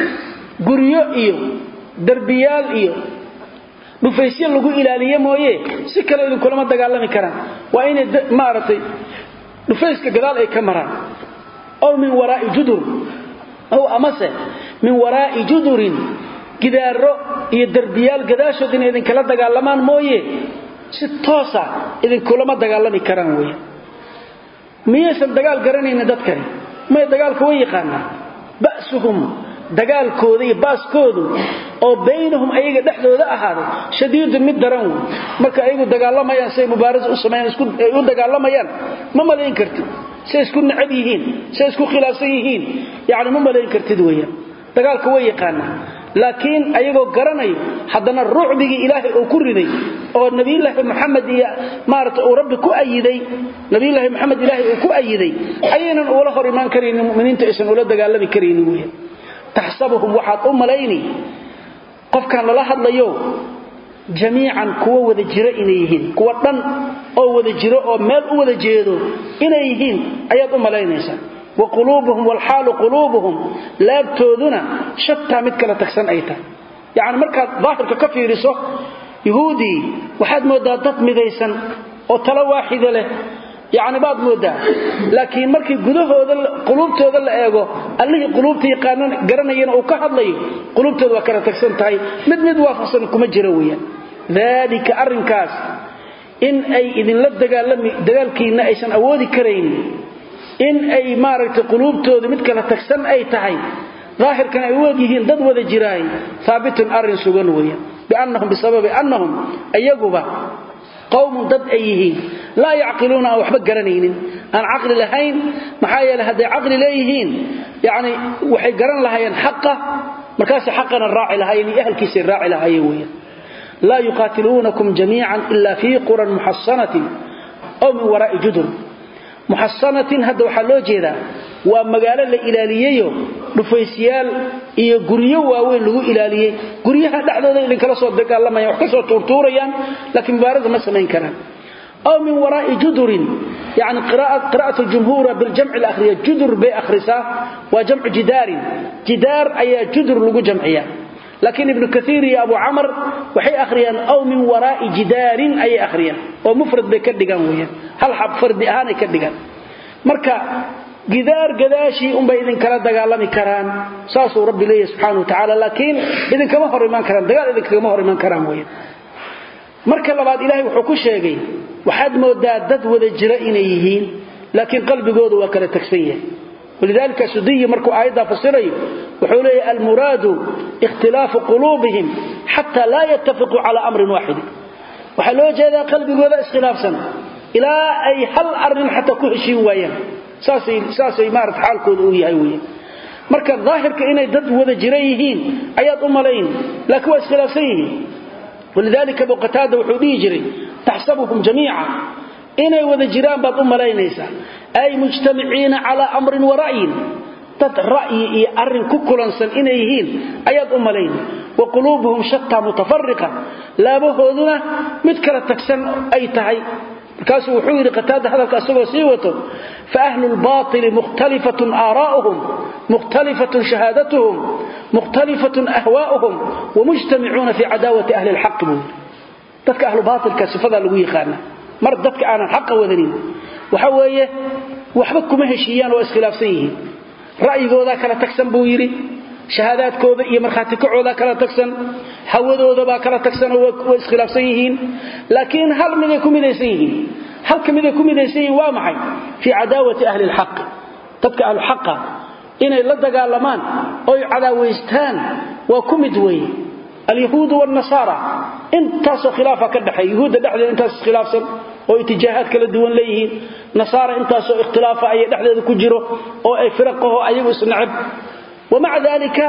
guryo iyo derbiyaal iyo dhufaysyo lagu ilaaliye mooye si kale idinkulama dagaalami karaan waa inay maaragtay dhufayska gadaal ay ka maraan ow min waraa'i judur ow amase min waraa'i judurin gidaaro iyo derbiyaal gadaashood inay idinkala dagaalamaan mooye si toosa idinkulama dagaalami karaan wey miyaysan dagaal garanaynin dadkani may dagaalka way yaqaanaa ba'suhum dagaalkooda iyo baaskoodu oo baynahum ayaga dhexdooda ahaaday shadiidun mid daran wey marka ayagu dagaalamayaan siay mubaarasa u sameeyaan ay u dagaalamayaan ma malayn kartid say isku necab yihiin say isku khilaafsan yihiin yacni ma malayn kartid weeyaan dagaalka way yaqaanaa laakiin ayagoo garanayo haddana rucbigii ilaahay uu ku riday oo nabiyulaahi muxamed iyo maarata uu rabbi ku ayiday nabiyulaahi moxamed ilaahay uu ku ayiday ayaynan ula hor imaan karaynin muminiinta aysan ula dagaalami karaynin weya taxsabuhum waxaad u malayni qofkan lala hadlayo jamiican kuwa wada jiro inay yihiin kuwa dhan oo wada jiro oo meel u wada jeedo inay yihiin ayaad u malaynaysaa wa quluubuhum walxaalu quluubuhum laabtooduna shataa mid kala tagsan ay tahay yacni markaad daahirka ka fiiriso yuhuudii waxaad mooddaa dad midaysan oo talo waaxida leh yacni baad mooddaa laakiin markii gudahooda quluubtooda la eego allihii quluubta yaqaanan garanayana uu ka hadlayo quluubtooda waa kala tagsan tahay mid mid waafaqsan kuma jiro weeyaan daalika arrinkaas in ay idinla dagaalami dagaalkiinna aysan awoodi karaynin in ay maaragtay quluubtooda mid kala tagsan ay tahay daahirkan ay u egyihiin dad wada jiraay haabitun arrin sugan weeyaan biannahum bisababi annahum ayaguba qowmun dad ay yihiin laa yacqiluuna aan waxba garanaynin aan caqli lahayn maxaa yeele hadday caqli leeyihiin yani waxay garan lahaayeen xaqa markaasay xaqana raaci lahaayeen iyo ahalkiisay raaci lahaayeen weeyaan laa yuqaatiluunakum jamiican ila fii quran muxasanatin ow min waraa'i judur muxasanatin hadda waxaa loo jeedaa waa magaalo la ilaaliyeyo dhufaysyaal iyo guryo waaweyn lagu ilaaliyey guryaha dhexdooda idinkala soo dagaalamayan wax ka soo tuurtuurayaan laakiin mubaarada ma samayn karaan aw min waraa'i judurin yani qira'at ljumhuura biljamci lahriya judur bay akhrisaa waa jamcu jidaarin jidaar ayaa judur lagu jamciya laakiin ibnu kaiir iyo abu camar waxay akhriyaan aw min waraa'i jidaarin ayay akhriyaan oo mufrad bay ka dhigaan weyaan hal xab fardi ahaanay ka dhigaan marka gidaar gadaashii unbay idinkala dagaalami karaan saasuu rabbi leeyahy subxana wa tacaala laakiin idinkama hor imaan karaan dagaal idinkagama hor imaan karaan weya marka labaad ilaahay wuxuu ku sheegay waxaad moodaa dad wada jira inay yihiin laakiin qalbigoodu waa kala tagsan yahay walidalika sudiyi markuu aayaddaa fasirayo wuxuu leeyahy almuraadu ikhtilaafu quluubihim xata laa yattafiquu cala amrin waaxidin waxaa loo jeedaa qalbigooda iskhilaafsan ilaa ay hal arin xataa ku heshiin waayaan saasay maarata xaalkooda uu yahay weya marka daahirka inay dad wada jira yihiin ayaad u malayn laakiin waa iskhilaafsan yihiin walidalika abu qataada wuxuu dhihi jiray taxsabuhum jamiica inay wada jiraan baad u malaynaysaa ay mujtamiciina calaa amrin wa ra'yin dad ra'yi iyo arin ku kulansan inay yihiin ayaad u malayn wa quluubuhum shataa mutafariqa laabahooduna mid kala tagsan ay tahay markaasuu wuxuu yidhi qataada hadalka isagoo sii wato faahlu lbaili mukhtalifatun aaraa'uhum mukhtalifatun shahaadatuhum mukhtalifatun ahwaa'uhum wamujtamicuuna fii cadaawati ahli lxaqi buu yidhi dadka ahlu baailka sifadaa lagu yaqaana mar dadka aanan xaqa wadanin waxa weeye waxba kuma heshiiyaan oo iskhilaafsan yihiin ra'yigoodaa kala tagsan buu yidhi shahaadaadkooda iyo markhaati kacoodaa kala tagsan hawadoodabaa kala tagsanoo way iskhilaafsan yihiin laakiin hal miday ku midaysan yihiin halka miday ku midaysan yihiin waa maxay fii cadaawati ahli lxaqi dadka ahluxaqa inay la dagaalamaan oy cadaawaystaan waa ku mid weeye alyahuudu wnasaara intaasoo khilaafa ka dhexeey yuhuudda dhexdeeda intaas iskhilaafsan oo itijaahaad kala duwan leeyihiin nasaara intaasoo ikhtilaafa aya dhexdeeda ku jiro oo ay firaqaho ayagu isnacab wamaca dalika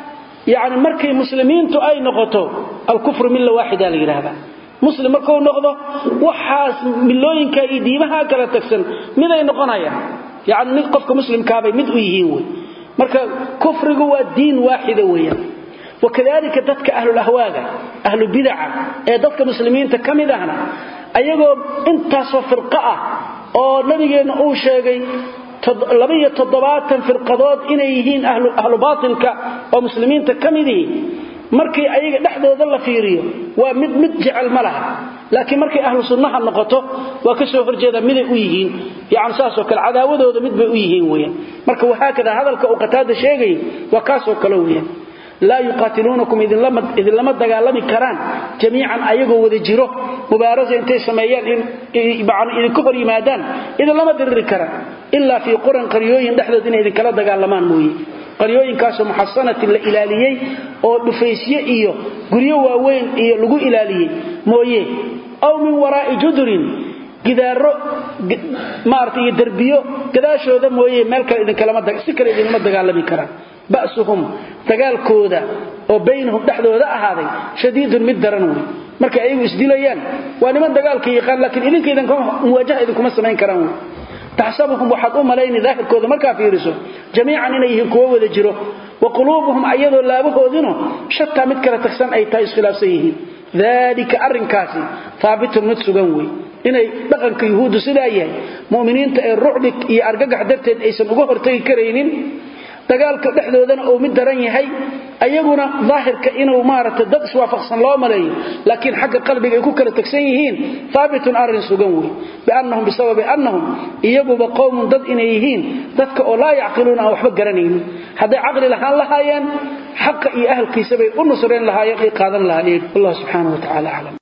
yani markay muslimiintu ay noqoto alkufru milla waaxida la yidhaahda muslim markuu noqdo waxaas milooyinka iyo diimaha kala tagsan miday noqonayaan yani mid qofka muslimkaabay mid u yihiin wey marka kufrigu waa diin waaxida weeyaan wakadalika dadka ahlulahwaaga ahlubidaca ee dadka muslimiinta ka mid ahna ayagoo intaasoo firqo ah oo nabigeenna uu sheegay labaiyo toddobaatan firqadood inay yihiin ahlu baatilka oo muslimiinta ka midihi markii ayaga dhexdooda la fiiriyo waa mid mid jecel ma laha laakiin markay ahlu sunnaha noqoto waa ka soo horjeeda miday u yihiin yani saasoo kale cadaawadooda mid bay u yihiin weyan marka wahaakada hadalka uu qataada sheegay waa kaasoo kale weyan laa yuqaatiluunakum idinlama dagaalami karaan jamiican ayagoo wada jiro mubaarasa intay sameeyaan idinka hor yimaadaan idinlama diriri karaan ilaa fii quran qaryooyin dhexdood inay idinkala dagaalamaan mooye qaryooyinkaasoo muxasanatin la ilaaliyey oo dhufaysye iyo guryo waaweyn iyo lagu ilaaliyey mooye aw min waraa'i judurin gidaaro maarata iyo derbiyo gadaashooda mooye meel kale idinkalasi kale idinlama dagaalami karaan ba'suhum dagaalkooda oo baynahum dhexdooda ahaaday shadiidun mid daran wey markay ayagu isdilayaan waa niman dagaalka yaqaan laakiin idinka muwaajaha idinkuma samayn karaan wey taxsabuhum waxaad u malayni daahirkooda markaa fiiriso jamiican inay yihiin kuwo wada jiro wa quluubuhum ayadoo laabahoodinu shataa mid kala tagsan ay tahay iskhilaafsan yihiin dalika arrinkaasi haabitun mid sugan wey inay dhaqanka yuhuuddu sidaa yahay mu'miniinta ee rucbi iyo argagax darteed aysan uga hortagi karaynin dagaalka dhexdoodana uu mid daran yahay ayaguna daahirka inuu maaragtay dad iswaafaqsan loo maleeyo laakiin xagga qalbiga ay ku kala tagsan yihiin haabitun arrin sugan wey biannahum bisababi annahum iyaguba qowmun dad inay yihiin dadka oo laa yacqiluuna aan waxba garanaynin hadday caqli lahaan lahaayeen xaqa iyo ahalkiisabay u nusreen lahaayeen ay qaadan lahaayeen wallah subxaana wa tacala aclam